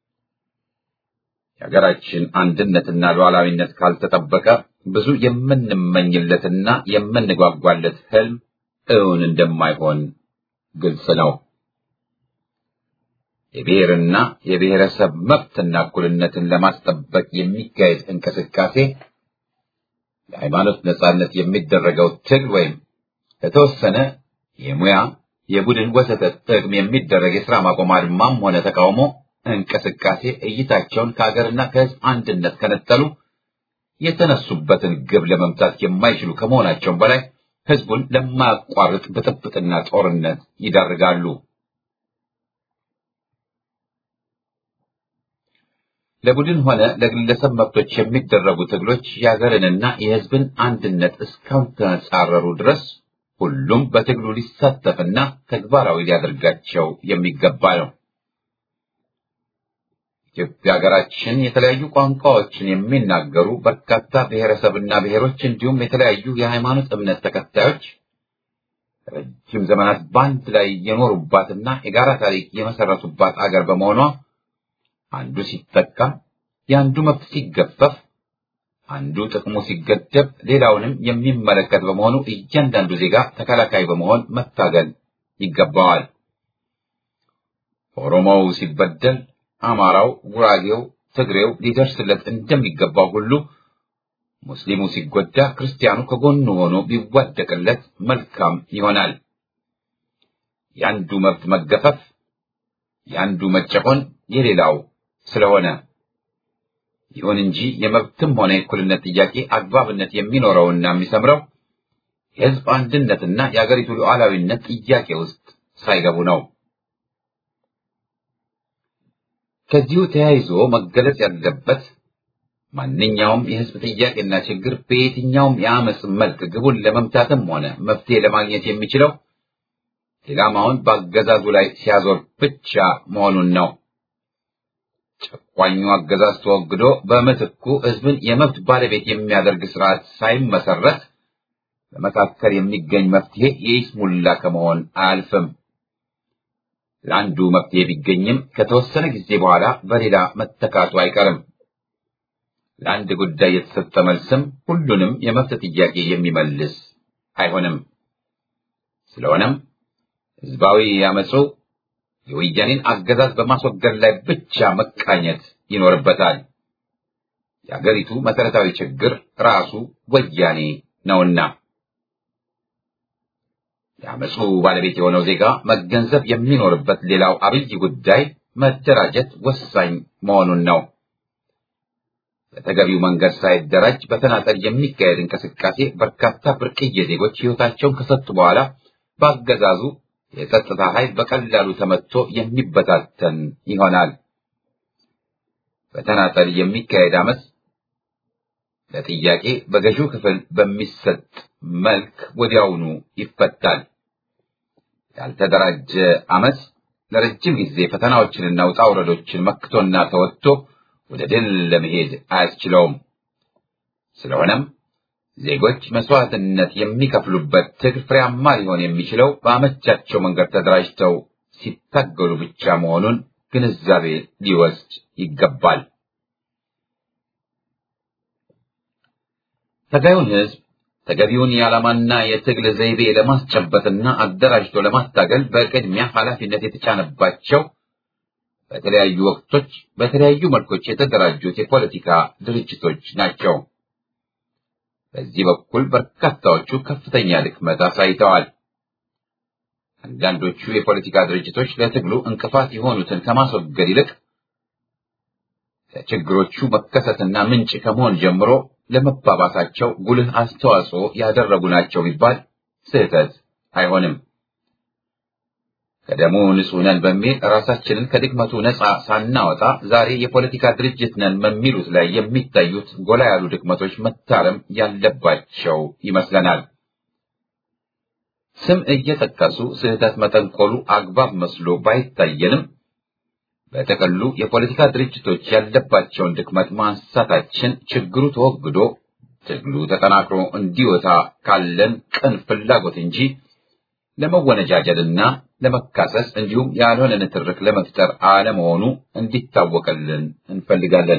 የሀገራችን አንድነትና ሉዓላዊነት ካልተጠበቀ ብዙ የምንመኝለትና የምንጓጓለት ህልም እውን እንደማይሆን ግልጽ ነው። የብሔርና የብሔረሰብ መብትና እኩልነትን ለማስጠበቅ የሚካሄድ እንቅስቃሴ ለሃይማኖት ነጻነት የሚደረገው ትግል ወይም ለተወሰነ የሙያ የቡድን ወዘተ ጥቅም የሚደረግ የሥራ ማቆም አድማም ሆነ ተቃውሞ እንቅስቃሴ እይታቸውን ከሀገርና ከህዝብ አንድነት ከነጠሉ የተነሱበትን ግብ ለመምታት የማይችሉ ከመሆናቸውም በላይ ህዝቡን ለማያቋርጥ ብጥብጥና ጦርነት ይዳርጋሉ። ለቡድን ሆነ ለግለሰብ መብቶች የሚደረጉ ትግሎች የሀገርንና የህዝብን አንድነት እስካልተጻረሩ ድረስ ሁሉም በትግሉ ሊሳተፍና ተግባራዊ ሊያደርጋቸው የሚገባ ነው። ኢትዮጵያ ሀገራችን የተለያዩ ቋንቋዎችን የሚናገሩ በርካታ ብሔረሰብና ብሔሮች እንዲሁም የተለያዩ የሃይማኖት እምነት ተከታዮች ረጅም ዘመናት በአንድ ላይ የኖሩባትና የጋራ ታሪክ የመሰረቱባት አገር በመሆኗ አንዱ ሲጠቃ፣ የአንዱ መብት ሲገፈፍ፣ አንዱ ጥቅሙ ሲገደብ ሌላውንም የሚመለከት በመሆኑ እያንዳንዱ ዜጋ ተከላካይ በመሆን መታገል ይገባዋል። ኦሮሞው ሲበደል አማራው፣ ጉራጌው፣ ትግሬው ሊደርስለት እንደሚገባው ሁሉ ሙስሊሙ ሲጎዳ ክርስቲያኑ ከጎኑ ሆኖ ቢዋደቅለት መልካም ይሆናል። የአንዱ መብት መገፈፍ፣ የአንዱ መጨቆን የሌላው ስለሆነ ይሁን እንጂ የመብትም ሆነ የእኩልነት ጥያቄ አግባብነት የሚኖረውና የሚሰምረው የሕዝብ አንድነትና የአገሪቱ ሉዓላዊነት ጥያቄ ውስጥ ሳይገቡ ነው። ከዚሁ ተያይዞ መገለጽ ያለበት ማንኛውም የሕዝብ ጥያቄና ችግር በየትኛውም የአመፅ መልክ ግቡን ለመምታትም ሆነ መፍትሄ ለማግኘት የሚችለው ኢላማውን በአገዛዙ ላይ ሲያዞር ብቻ መሆኑን ነው። ጨቋኙ አገዛዝ ተወግዶ በምትኩ ሕዝብን የመብት ባለቤት የሚያደርግ ስርዓት ሳይመሰረት በመካከል የሚገኝ መፍትሄ የይስሙላ ከመሆን አያልፍም። ለአንዱ መፍትሄ ቢገኝም ከተወሰነ ጊዜ በኋላ በሌላ መተካቱ አይቀርም። ለአንድ ጉዳይ የተሰጠ መልስም ሁሉንም የመብት ጥያቄ የሚመልስ አይሆንም። ስለሆነም ህዝባዊ ያመፁ የወያኔን አገዛዝ በማስወገድ ላይ ብቻ መቃኘት ይኖርበታል። የአገሪቱ መሰረታዊ ችግር ራሱ ወያኔ ነውና የአመፁ ባለቤት የሆነው ዜጋ መገንዘብ የሚኖርበት ሌላው አብይ ጉዳይ መደራጀት ወሳኝ መሆኑን ነው። በተገቢው መንገድ ሳይደራጅ በተናጠል የሚካሄድ እንቅስቃሴ በርካታ ብርቅዬ ዜጎች ሕይወታቸውን ከሰጡ በኋላ በአገዛዙ የጸጥታ ኃይል በቀላሉ ተመትቶ የሚበታተን ይሆናል። በተናጠል የሚካሄድ አመፅ ለጥያቄ በገዢው ክፍል በሚሰጥ መልክ ወዲያውኑ ይፈታል። ያልተደራጀ አመፅ ለረጅም ጊዜ ፈተናዎችንና ውጣ ውረዶችን መክቶና ተወጥቶ ወደ ድል ለመሄድ አያስችለውም። ስለሆነም ዜጎች መስዋዕትነት የሚከፍሉበት ትግል ፍሬያማ ሊሆን የሚችለው በአመቻቸው መንገድ ተደራጅተው ሲታገሉ ብቻ መሆኑን ግንዛቤ ሊወስድ ይገባል። ተጋዩን ሕዝብ ተገቢውን የዓላማና የትግል ዘይቤ ለማስጨበጥና አደራጅቶ ለማታገል በቅድሚያ ኃላፊነት የተጫነባቸው በተለያዩ ወቅቶች በተለያዩ መልኮች የተደራጁት የፖለቲካ ድርጅቶች ናቸው። በዚህ በኩል በርካታዎቹ ከፍተኛ ድክመት አሳይተዋል። አንዳንዶቹ የፖለቲካ ድርጅቶች ለትግሉ እንቅፋት የሆኑትን ከማስወገድ ይልቅ ለችግሮቹ መከሰትና ምንጭ ከመሆን ጀምሮ ለመባባሳቸው ጉልህ አስተዋጽኦ ያደረጉ ናቸው ቢባል ስህተት አይሆንም። ከደሙ ንጹሕ ነን በሚል ራሳችንን ከድክመቱ ነፃ ሳናወጣ ዛሬ የፖለቲካ ድርጅት ነን በሚሉት ላይ የሚታዩት ጎላ ያሉ ድክመቶች መታረም ያለባቸው ይመስለናል። ስም እየጠቀሱ ስህተት መጠንቆሉ አግባብ መስሎ ባይታየንም በጥቅሉ የፖለቲካ ድርጅቶች ያለባቸውን ድክመት ማንሳታችን ችግሩ ተወግዶ ትግሉ ተጠናክሮ እንዲወጣ ካለን ቅን ፍላጎት እንጂ ለመወነጃጀልና ለመካሰስ እንዲሁም ያልሆነ ንትርክ ለመፍጠር አለመሆኑ እንዲታወቅልን እንፈልጋለን።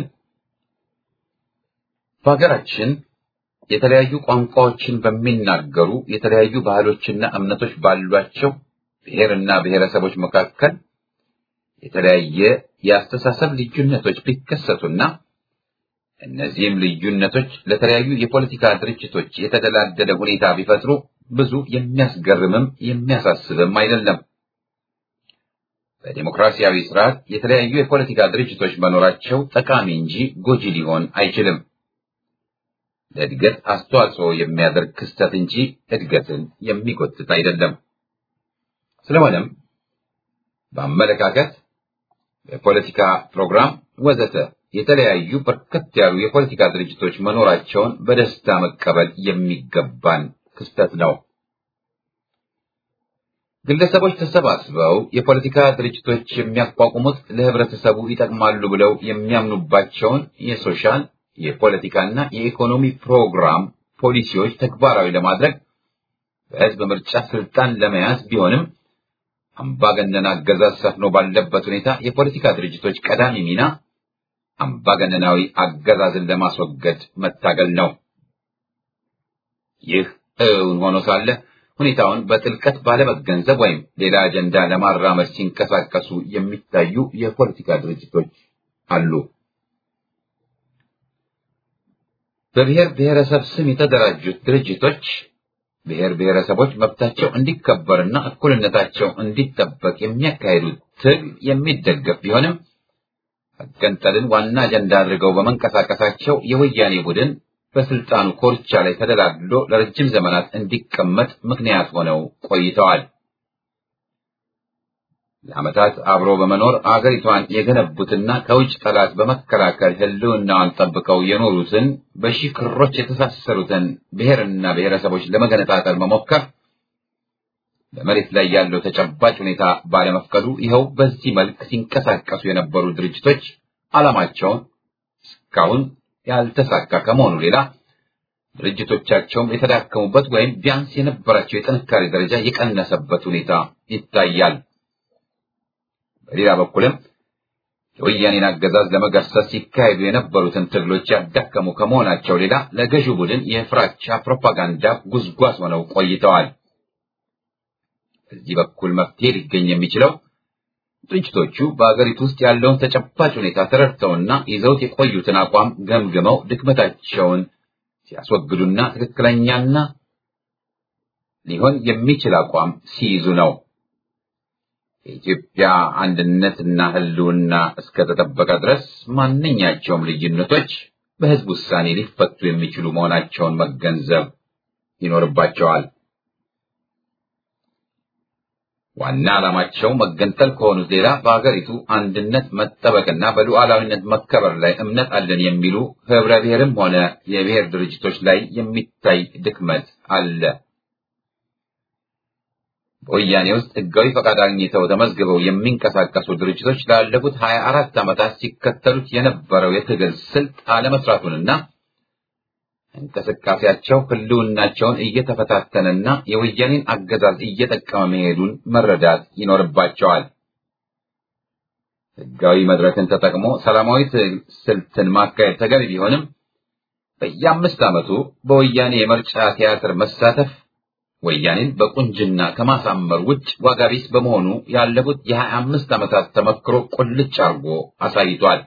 በሀገራችን የተለያዩ ቋንቋዎችን በሚናገሩ የተለያዩ ባህሎችና እምነቶች ባሏቸው ብሔርና ብሔረሰቦች መካከል የተለያየ የአስተሳሰብ ልዩነቶች ቢከሰቱና እነዚህም ልዩነቶች ለተለያዩ የፖለቲካ ድርጅቶች የተደላደለ ሁኔታ ቢፈጥሩ ብዙ የሚያስገርምም የሚያሳስብም አይደለም። በዲሞክራሲያዊ ስርዓት የተለያዩ የፖለቲካ ድርጅቶች መኖራቸው ጠቃሚ እንጂ ጎጂ ሊሆን አይችልም። ለእድገት አስተዋጽኦ የሚያደርግ ክስተት እንጂ እድገትን የሚጎትት አይደለም። ስለሆነም በአመለካከት፣ በፖለቲካ ፕሮግራም ወዘተ የተለያዩ በርከት ያሉ የፖለቲካ ድርጅቶች መኖራቸውን በደስታ መቀበል የሚገባን ክስተት ነው። ግለሰቦች ተሰባስበው የፖለቲካ ድርጅቶች የሚያቋቁሙት ለህብረተሰቡ ይጠቅማሉ ብለው የሚያምኑባቸውን የሶሻል የፖለቲካና የኢኮኖሚ ፕሮግራም ፖሊሲዎች ተግባራዊ ለማድረግ በህዝብ ምርጫ ስልጣን ለመያዝ ቢሆንም አምባገነን አገዛዝ ሰፍኖ ባለበት ሁኔታ የፖለቲካ ድርጅቶች ቀዳሚ ሚና አምባገነናዊ አገዛዝን ለማስወገድ መታገል ነው። ይህ እውን ሆኖ ሳለ ሁኔታውን በጥልቀት ባለመገንዘብ ወይም ሌላ አጀንዳ ለማራመድ ሲንቀሳቀሱ የሚታዩ የፖለቲካ ድርጅቶች አሉ። በብሔር ብሔረሰብ ስም የተደራጁት ድርጅቶች ብሔር ብሔረሰቦች መብታቸው እንዲከበርና እኩልነታቸው እንዲጠበቅ የሚያካሂዱት ትግል የሚደገፍ ቢሆንም መገንጠልን ዋና አጀንዳ አድርገው በመንቀሳቀሳቸው የወያኔ ቡድን በስልጣኑ ኮርቻ ላይ ተደላድሎ ለረጅም ዘመናት እንዲቀመጥ ምክንያት ሆነው ቆይተዋል። ለዓመታት አብሮ በመኖር አገሪቷን የገነቡትና ከውጭ ጠላት በመከላከል ሕልውናዋን ጠብቀው የኖሩትን በሺህ ክሮች የተሳሰሩትን ብሔርና ብሔረሰቦች ለመገነጣጠል መሞከር በመሬት ላይ ያለው ተጨባጭ ሁኔታ ባለመፍቀዱ ይኸው በዚህ መልክ ሲንቀሳቀሱ የነበሩ ድርጅቶች ዓላማቸውን እስካሁን ያልተሳካ ከመሆኑ ሌላ ድርጅቶቻቸውም የተዳከሙበት ወይም ቢያንስ የነበራቸው የጥንካሬ ደረጃ የቀነሰበት ሁኔታ ይታያል። በሌላ በኩልም የወያኔን አገዛዝ ለመገርሰስ ሲካሄዱ የነበሩትን ትግሎች ያዳከሙ ከመሆናቸው ሌላ ለገዢው ቡድን የፍራቻ ፕሮፓጋንዳ ጉዝጓዝ ሆነው ቆይተዋል። በዚህ በኩል መፍትሄ ሊገኝ የሚችለው ድርጅቶቹ በአገሪቱ ውስጥ ያለውን ተጨባጭ ሁኔታ ተረድተውና ይዘውት የቆዩትን አቋም ገምግመው ድክመታቸውን ሲያስወግዱና ትክክለኛና ሊሆን የሚችል አቋም ሲይዙ ነው። የኢትዮጵያ አንድነትና ሕልውና እስከተጠበቀ ድረስ ማንኛቸውም ልዩነቶች በሕዝብ ውሳኔ ሊፈቱ የሚችሉ መሆናቸውን መገንዘብ ይኖርባቸዋል። ዋና ዓላማቸው መገንጠል ከሆኑት ሌላ በአገሪቱ አንድነት መጠበቅና በሉዓላዊነት መከበር ላይ እምነት አለን የሚሉ ህብረ ብሔርም ሆነ የብሔር ድርጅቶች ላይ የሚታይ ድክመት አለ። በወያኔ ውስጥ ህጋዊ ፈቃድ አግኝተው ተመዝግበው የሚንቀሳቀሱ ድርጅቶች ላለፉት ሀያ አራት ዓመታት ሲከተሉት የነበረው የትግል ስልት አለመስራቱንና እንቅስቃሴያቸው ህልውናቸውን እየተፈታተነና የወያኔን አገዛዝ እየጠቀመ መሄዱን መረዳት ይኖርባቸዋል። ህጋዊ መድረክን ተጠቅሞ ሰላማዊ ስልትን ማካሄድ ተገቢ ቢሆንም በየአምስት ዓመቱ በወያኔ የምርጫ ቲያትር መሳተፍ ወያኔን በቁንጅና ከማሳመር ውጭ ዋጋ ቢስ በመሆኑ ያለፉት የሀያ አምስት ዓመታት ተመክሮ ቁልጭ አርጎ አሳይቷል።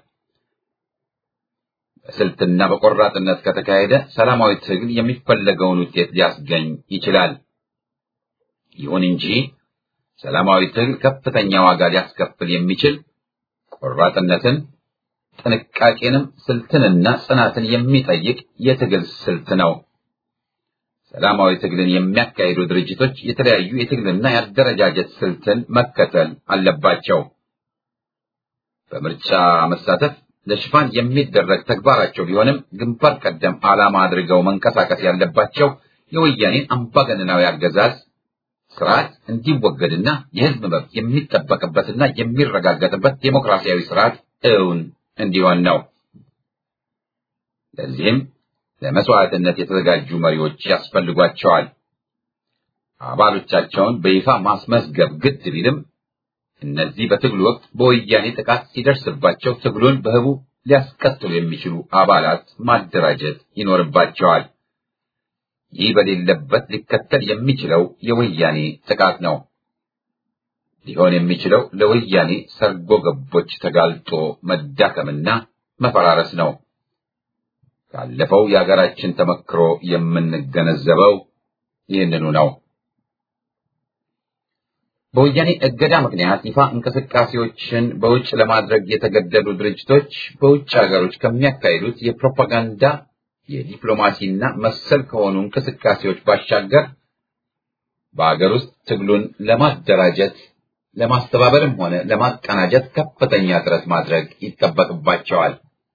በስልትና በቆራጥነት ከተካሄደ ሰላማዊ ትግል የሚፈለገውን ውጤት ሊያስገኝ ይችላል። ይሁን እንጂ ሰላማዊ ትግል ከፍተኛ ዋጋ ሊያስከፍል የሚችል ቆራጥነትን፣ ጥንቃቄንም፣ ስልትንና ጽናትን የሚጠይቅ የትግል ስልት ነው። ሰላማዊ ትግልን የሚያካሂዱ ድርጅቶች የተለያዩ የትግልና የአደረጃጀት ስልትን መከተል አለባቸው። በምርጫ መሳተፍ ለሽፋን የሚደረግ ተግባራቸው ቢሆንም ግንባር ቀደም ዓላማ አድርገው መንቀሳቀስ ያለባቸው የወያኔን አምባገነናዊ አገዛዝ ስርዓት እንዲወገድና የሕዝብ መብት የሚጠበቅበትና የሚረጋገጥበት ዴሞክራሲያዊ ስርዓት እውን እንዲሆን ነው። ለዚህም ለመስዋዕትነት የተዘጋጁ መሪዎች ያስፈልጓቸዋል። አባሎቻቸውን በይፋ ማስመዝገብ ግድ ቢልም እነዚህ በትግሉ ወቅት በወያኔ ጥቃት ሲደርስባቸው ትግሉን በህቡ ሊያስቀጥሉ የሚችሉ አባላት ማደራጀት ይኖርባቸዋል። ይህ በሌለበት ሊከተል የሚችለው የወያኔ ጥቃት ነው። ሊሆን የሚችለው ለወያኔ ሰርጎ ገቦች ተጋልጦ መዳከምና መፈራረስ ነው። ካለፈው የሀገራችን ተመክሮ የምንገነዘበው ይህንኑ ነው። በወያኔ እገዳ ምክንያት ይፋ እንቅስቃሴዎችን በውጭ ለማድረግ የተገደዱ ድርጅቶች በውጭ ሀገሮች ከሚያካሂዱት የፕሮፓጋንዳ የዲፕሎማሲና መሰል ከሆኑ እንቅስቃሴዎች ባሻገር በሀገር ውስጥ ትግሉን ለማደራጀት ለማስተባበርም ሆነ ለማቀናጀት ከፍተኛ ጥረት ማድረግ ይጠበቅባቸዋል።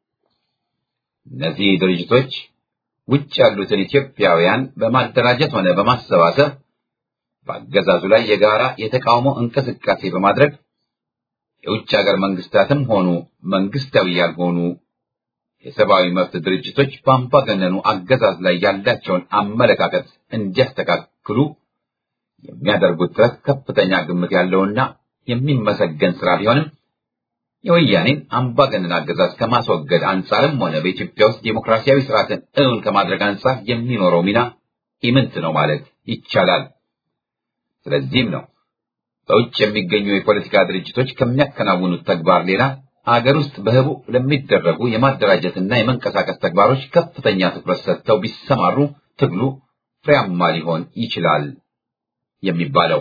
እነዚህ ድርጅቶች ውጭ ያሉትን ኢትዮጵያውያን በማደራጀት ሆነ በማሰባሰብ በአገዛዙ ላይ የጋራ የተቃውሞ እንቅስቃሴ በማድረግ የውጭ ሀገር መንግስታትም ሆኑ መንግስታዊ ያልሆኑ የሰብአዊ መብት ድርጅቶች በአምባገነኑ አገዛዝ ላይ ያላቸውን አመለካከት እንዲያስተካክሉ የሚያደርጉት ጥረት ከፍተኛ ግምት ያለውና የሚመሰገን ስራ ቢሆንም የወያኔን አምባገነን አገዛዝ ከማስወገድ አንጻርም ሆነ በኢትዮጵያ ውስጥ ዴሞክራሲያዊ ስርዓትን እውን ከማድረግ አንጻር የሚኖረው ሚና ኢምንት ነው ማለት ይቻላል። ስለዚህም ነው በውጭ የሚገኙ የፖለቲካ ድርጅቶች ከሚያከናውኑት ተግባር ሌላ አገር ውስጥ በህቡ ለሚደረጉ የማደራጀትና የመንቀሳቀስ ተግባሮች ከፍተኛ ትኩረት ሰጥተው ቢሰማሩ ትግሉ ፍሬያማ ሊሆን ይችላል የሚባለው።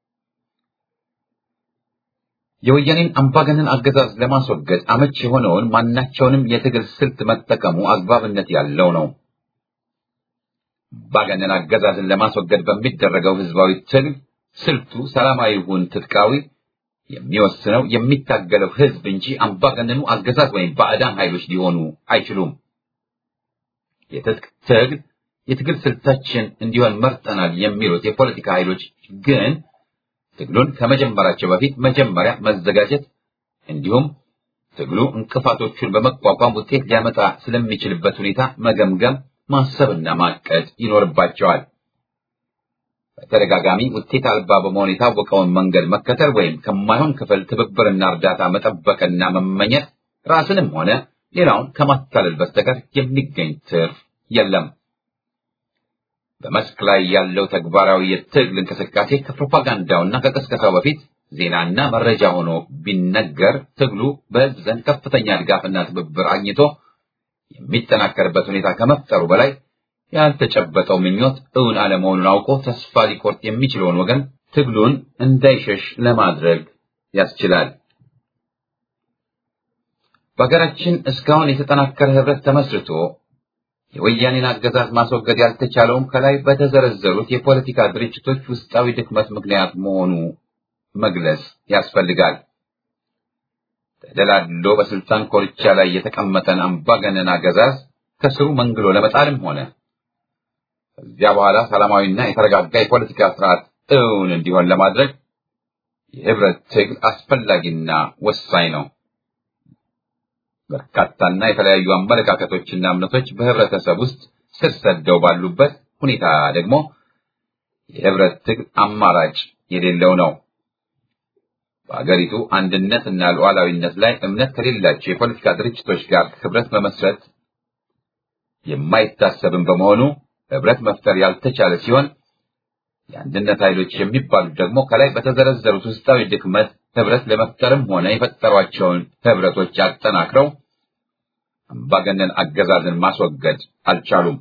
የወያኔን አምባገነን አገዛዝ ለማስወገድ አመች የሆነውን ማናቸውንም የትግል ስልት መጠቀሙ አግባብነት ያለው ነው። አምባገነን አገዛዝን ለማስወገድ በሚደረገው ህዝባዊ ትግል ስልቱ ሰላማዊ ይሁን ትጥቃዊ የሚወስነው የሚታገለው ህዝብ እንጂ አምባገነኑ አገዛዝ ወይም ባዕዳን ኃይሎች ሊሆኑ አይችሉም። የትጥቅ ትግል የትግል ስልታችን እንዲሆን መርጠናል የሚሉት የፖለቲካ ኃይሎች ግን ትግሉን ከመጀመራቸው በፊት መጀመሪያ መዘጋጀት እንዲሁም ትግሉ እንቅፋቶቹን በመቋቋም ውጤት ሊያመጣ ስለሚችልበት ሁኔታ መገምገም፣ ማሰብና ማቀድ ይኖርባቸዋል። በተደጋጋሚ ውጤት አልባ በመሆን የታወቀውን መንገድ መከተል ወይም ከማይሆን ክፍል ትብብርና እርዳታ መጠበቅና መመኘት ራስንም ሆነ ሌላውን ከማታለል በስተቀር የሚገኝ ትርፍ የለም። በመስክ ላይ ያለው ተግባራዊ የትግል እንቅስቃሴ ከፕሮፓጋንዳውና ከቀስቀሳው በፊት ዜናና መረጃ ሆኖ ቢነገር ትግሉ በህዝብ ዘንድ ከፍተኛ ድጋፍና ትብብር አግኝቶ የሚጠናከርበት ሁኔታ ከመፍጠሩ በላይ ያልተጨበጠው ምኞት እውን አለመሆኑን አውቆ ተስፋ ሊቆርጥ የሚችለውን ወገን ትግሉን እንዳይሸሽ ለማድረግ ያስችላል። በሀገራችን እስካሁን የተጠናከረ ህብረት ተመስርቶ የወያኔን አገዛዝ ማስወገድ ያልተቻለውም ከላይ በተዘረዘሩት የፖለቲካ ድርጅቶች ውስጣዊ ድክመት ምክንያት መሆኑ መግለጽ ያስፈልጋል። ተደላድሎ በስልጣን ኮርቻ ላይ የተቀመጠን አምባገነን አገዛዝ ከስሩ መንግሎ ለመጣልም ሆነ ከዚያ በኋላ ሰላማዊና የተረጋጋ የፖለቲካ ስርዓት እውን እንዲሆን ለማድረግ የህብረት ትግል አስፈላጊና ወሳኝ ነው። በርካታና የተለያዩ አመለካከቶችና እምነቶች በህብረተሰብ ውስጥ ስር ሰደው ባሉበት ሁኔታ ደግሞ የህብረት ትግል አማራጭ የሌለው ነው። በአገሪቱ አንድነትና ሉዓላዊነት ላይ እምነት ከሌላቸው የፖለቲካ ድርጅቶች ጋር ህብረት መመስረት የማይታሰብም በመሆኑ ህብረት መፍጠር ያልተቻለ ሲሆን የአንድነት ኃይሎች የሚባሉት ደግሞ ከላይ በተዘረዘሩት ውስጣዊ ድክመት ህብረት ለመፍጠርም ሆነ የፈጠሯቸውን ህብረቶች አጠናክረው አምባገነን አገዛዝን ማስወገድ አልቻሉም።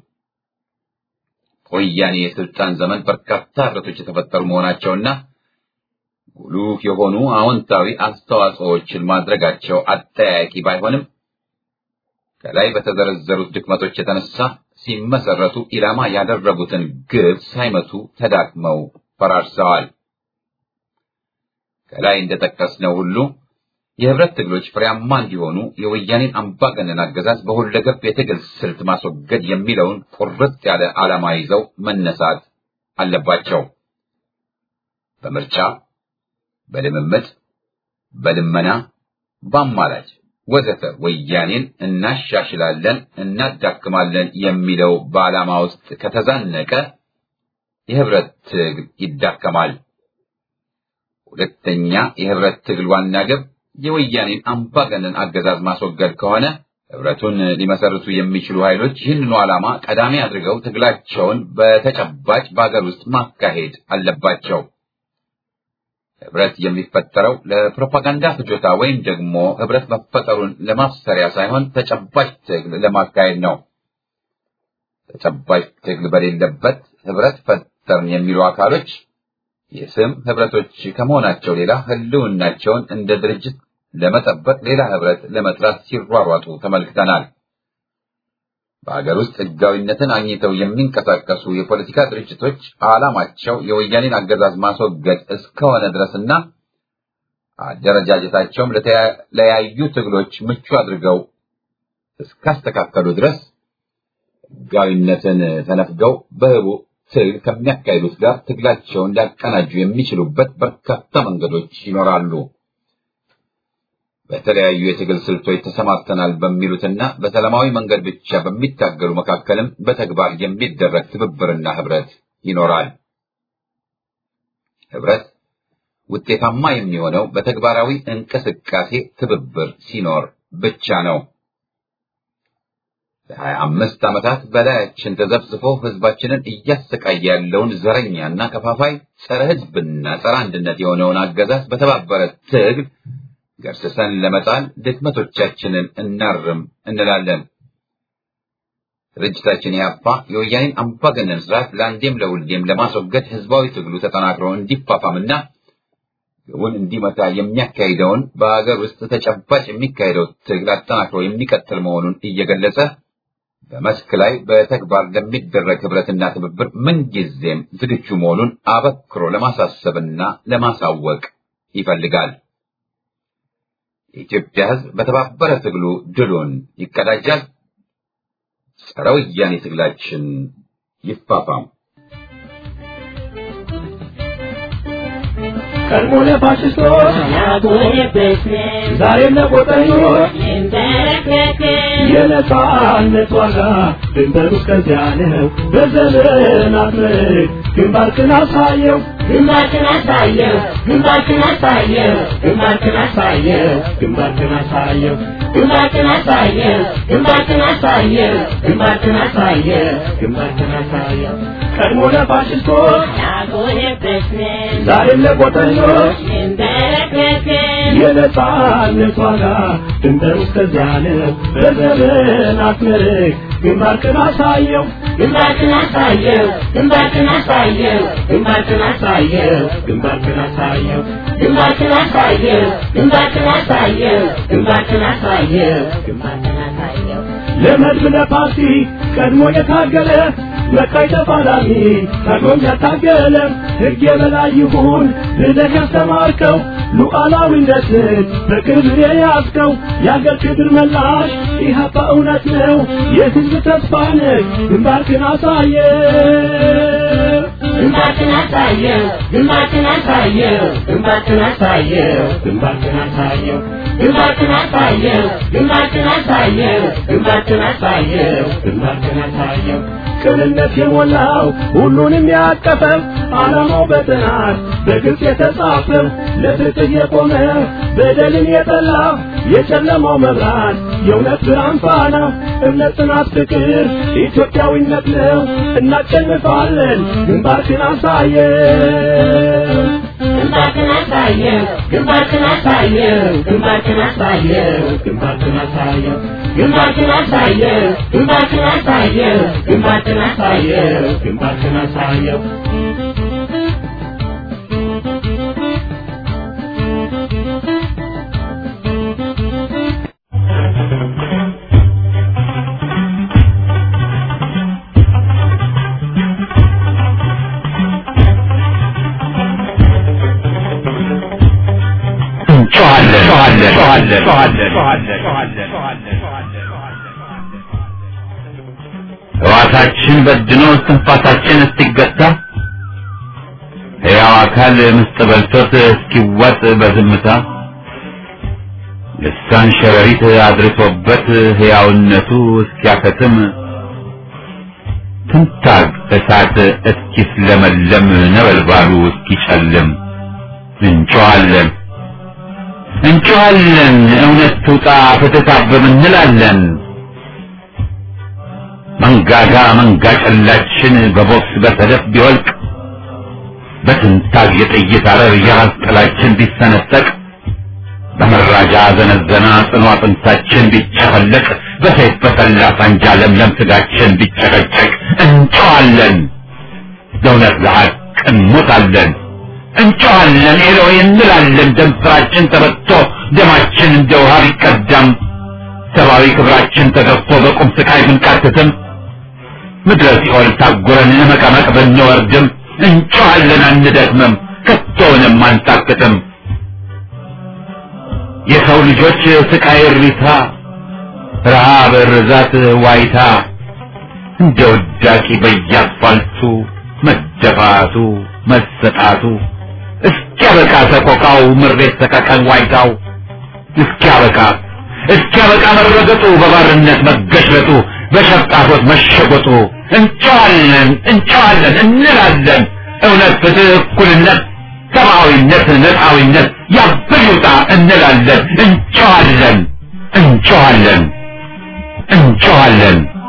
ወያኔ የስልጣን ዘመን በርካታ ህብረቶች የተፈጠሩ መሆናቸውና ጉሉህ የሆኑ አዎንታዊ አስተዋጽኦዎችን ማድረጋቸው አጠያያቂ ባይሆንም ከላይ በተዘረዘሩት ድክመቶች የተነሳ ሲመሰረቱ ኢላማ ያደረጉትን ግብ ሳይመቱ ተዳክመው ፈራርሰዋል። ከላይ እንደጠቀስነው ሁሉ የህብረት ትግሎች ፍሬያማ እንዲሆኑ የወያኔን አምባገነን አገዛዝ በሁለገብ የትግል ስልት ማስወገድ የሚለውን ቁርጥ ያለ ዓላማ ይዘው መነሳት አለባቸው። በምርጫ፣ በልምምጥ፣ በልመና፣ በአማላጭ ወዘተ ወያኔን እናሻሽላለን፣ እናዳክማለን የሚለው በዓላማ ውስጥ ከተዛነቀ የህብረት ትግል ይዳከማል። ሁለተኛ የህብረት ትግል ዋና ግብ የወያኔን አምባገነን አገዛዝ ማስወገድ ከሆነ ህብረቱን ሊመሰርቱ የሚችሉ ኃይሎች ይህንኑ ዓላማ ቀዳሚ አድርገው ትግላቸውን በተጨባጭ በአገር ውስጥ ማካሄድ አለባቸው። ህብረት የሚፈጠረው ለፕሮፓጋንዳ ፍጆታ ወይም ደግሞ ህብረት መፈጠሩን ለማሰሪያ ሳይሆን ተጨባጭ ትግል ለማካሄድ ነው። ተጨባጭ ትግል በሌለበት ህብረት ፈጠርን የሚሉ አካሎች የስም ህብረቶች ከመሆናቸው ሌላ ህልውናቸውን እንደ ድርጅት ለመጠበቅ ሌላ ህብረት ለመጥራት ሲሯሯጡ ተመልክተናል። በሀገር ውስጥ ህጋዊነትን አግኝተው የሚንቀሳቀሱ የፖለቲካ ድርጅቶች ዓላማቸው የወያኔን አገዛዝ ማስወገድ እስከሆነ ድረስና አደረጃጀታቸውም ለተለያዩ ትግሎች ምቹ አድርገው እስካስተካከሉ ድረስ ህጋዊነትን ተነፍገው በህቡ ትግል ከሚያካሂዱት ጋር ትግላቸውን ሊያቀናጁ የሚችሉበት በርካታ መንገዶች ይኖራሉ። በተለያዩ የትግል ስልቶች ተሰማርተናል በሚሉትና በሰላማዊ መንገድ ብቻ በሚታገሉ መካከልም በተግባር የሚደረግ ትብብርና ህብረት ይኖራል። ህብረት ውጤታማ የሚሆነው በተግባራዊ እንቅስቃሴ ትብብር ሲኖር ብቻ ነው። ለሀያ አምስት ዓመታት በላያችን ተዘብዝፎ ህዝባችንን እያሰቃየ ያለውን ዘረኛና ከፋፋይ ጸረ ህዝብና ጸረ አንድነት የሆነውን አገዛዝ በተባበረ ትግል ገርስሰን ለመጣል ድክመቶቻችንን እናርም እንላለን። ድርጅታችን ኢህአፓ የወያኔን አምባገነን ስርዓት ለአንዴም ለሁሌም ለማስወገድ ህዝባዊ ትግሉ ተጠናክሮ እንዲፋፋምና ግቡን እንዲመታ የሚያካሂደውን በሀገር ውስጥ ተጨባጭ የሚካሄደው ትግል አጠናክሮ የሚቀጥል መሆኑን እየገለጸ በመስክ ላይ በተግባር ለሚደረግ ህብረትና ትብብር ምንጊዜም ዝግጁ መሆኑን አበክሮ ለማሳሰብና ለማሳወቅ ይፈልጋል። የኢትዮጵያ ህዝብ በተባበረ ትግሉ ድሉን ይቀዳጃል። ጸረ ወያኔ ትግላችን ይፋፋም። ቀድሞ ለፋሽስቶች ዛሬም ለቆጠኞች የነጻነት ዋጋ ድንበሩ እስከዚያ ነው። በዘመናት ምርክ ግንባርክን አሳየው ግንባርክን አሳየው ግንባርክን አሳየው ግንባርክን አሳየው ግንባርክን አሳየው ግንባርክን አሳየው ግንባርክን አሳየው ግንባርክን አሳየው ግንባርክን አሳየው ቀድሞ ለፋሽስቶች ያጎነበስን ዛሬም ለቆጠኞች እንበረከክን የነጻነት ዋጋ ድንበሩ እስከዚያ ነው። በዘመናት ምርክ ግንባርክን አሳየው ግንባርክን አሳየው ግንባርክን አሳየው ግንባርክን አሳየው ግንባርክን አሳየው ግንባርክን አሳየው ግንባርክን አሳየው ግንባርክን አሳየው ግንባርክን አሳየው ለመድብ ለፓርቲ ቀድሞ የታገለ መካይ ተፋላሚ ቀድሞም ያታገለ ሕግ የበላይ ይሁን ብለህ ያስተማርከው ሉዓላዊነትን በክብር የያዝከው የአገር ክብር መላሽ ኢህአፓ እውነት ነው የሕዝብ ተስፋ ነህ ግንባርክን አሳየ ግንባርክን አሳየው ግንባርክን አሳየው ግንባርክን አሳየው ግንባርክን አሳየው ግንባርክን አሳየው ግንባርክን አሳየው ግንባርክን አሳየው ግንባርክን አሳየው ቅንነት የሞላው ሁሉንም ያቀፈው ዓላማው በጥናት በግልጽ የተጻፈው ለፍትህ የቆመ በደልን የጠላ የጨለማው መብራት የእውነት ብርሃን ፋና እምነት፣ ጽናት፣ ፍቅር ኢትዮጵያዊነት ነው። እናሸንፋለን። ግንባርክን አሳየው ግንባርክን አሳየው ግንባርክን አሳየው ግንባርክን አሳየው ግንባርክን አሳየው ግንባርክን አሳየው ግንባርክን አሳየው ግንባርክን አሳየው ግንባርክን አሳየው ሕዋሳችን በድኖ እስትንፋሳችን እስኪገታ ሕያው አካል ምስጥ በልቶት እስኪዋጥ በዝምታ ልሳን ሸረሪት አድርሶበት ሕያውነቱ እስኪያከትም ትንታግ እሳት እስኪስለመለም ነበልባሉ እስኪጨልም እንጮኻለን እንጮኻለን እውነት ትውጣ ፍትህ ታብብ እንላለን መንጋጋ መንጋ ጨላችን በቦክስ በሰደፍ ቢወልቅ በትንታግ የጥይት አረር የራስ ጥላችን ቢሰነጠቅ በመራጃ ዘነዘና ጽኑ አጥንታችን ቢጨፈለቅ በሰይፍ በሰላ ሳንጃ ለምለም ስጋችን ቢጨቀጨቅ እንጮኻለን ለእውነት ለሐቅ እንሞታለን እንጮኻለን ኤሎይ እንላለን ደም ስራችን ተበጥቶ ደማችን እንደ ውሃ ቢቀዳም ሰብአዊ ክብራችን ተገፎ በቁም ስቃይ ብንቃትትም ምድረ ሲኦል ታጉረን መቀመቅ ብንወርድም እንጮኻለን አንደክምም ከቶውንም አንታክትም የሰው ልጆች ስቃይ እሪታ ረሃብ ርዛት ዋይታ እንደ ውዳቂ በየአስፋልቱ መደፋቱ መሰጣቱ እስኪያበቃ ሰቆቃው ምሬት ሰቀቀን ዋይታው እስኪያበቃ እስኪያበቃ መረገጡ በባርነት መገሽለጡ በሸፍጣፎት መሸጎጡ እንጨዋለን እንጨዋለን እንላለን እውነት ፍትህ እኩልነት ሰብአዊነት ነፃዊነት ያብር ይውጣ እንላለን እንጨዋለን እንጨዋለን እንጨዋለን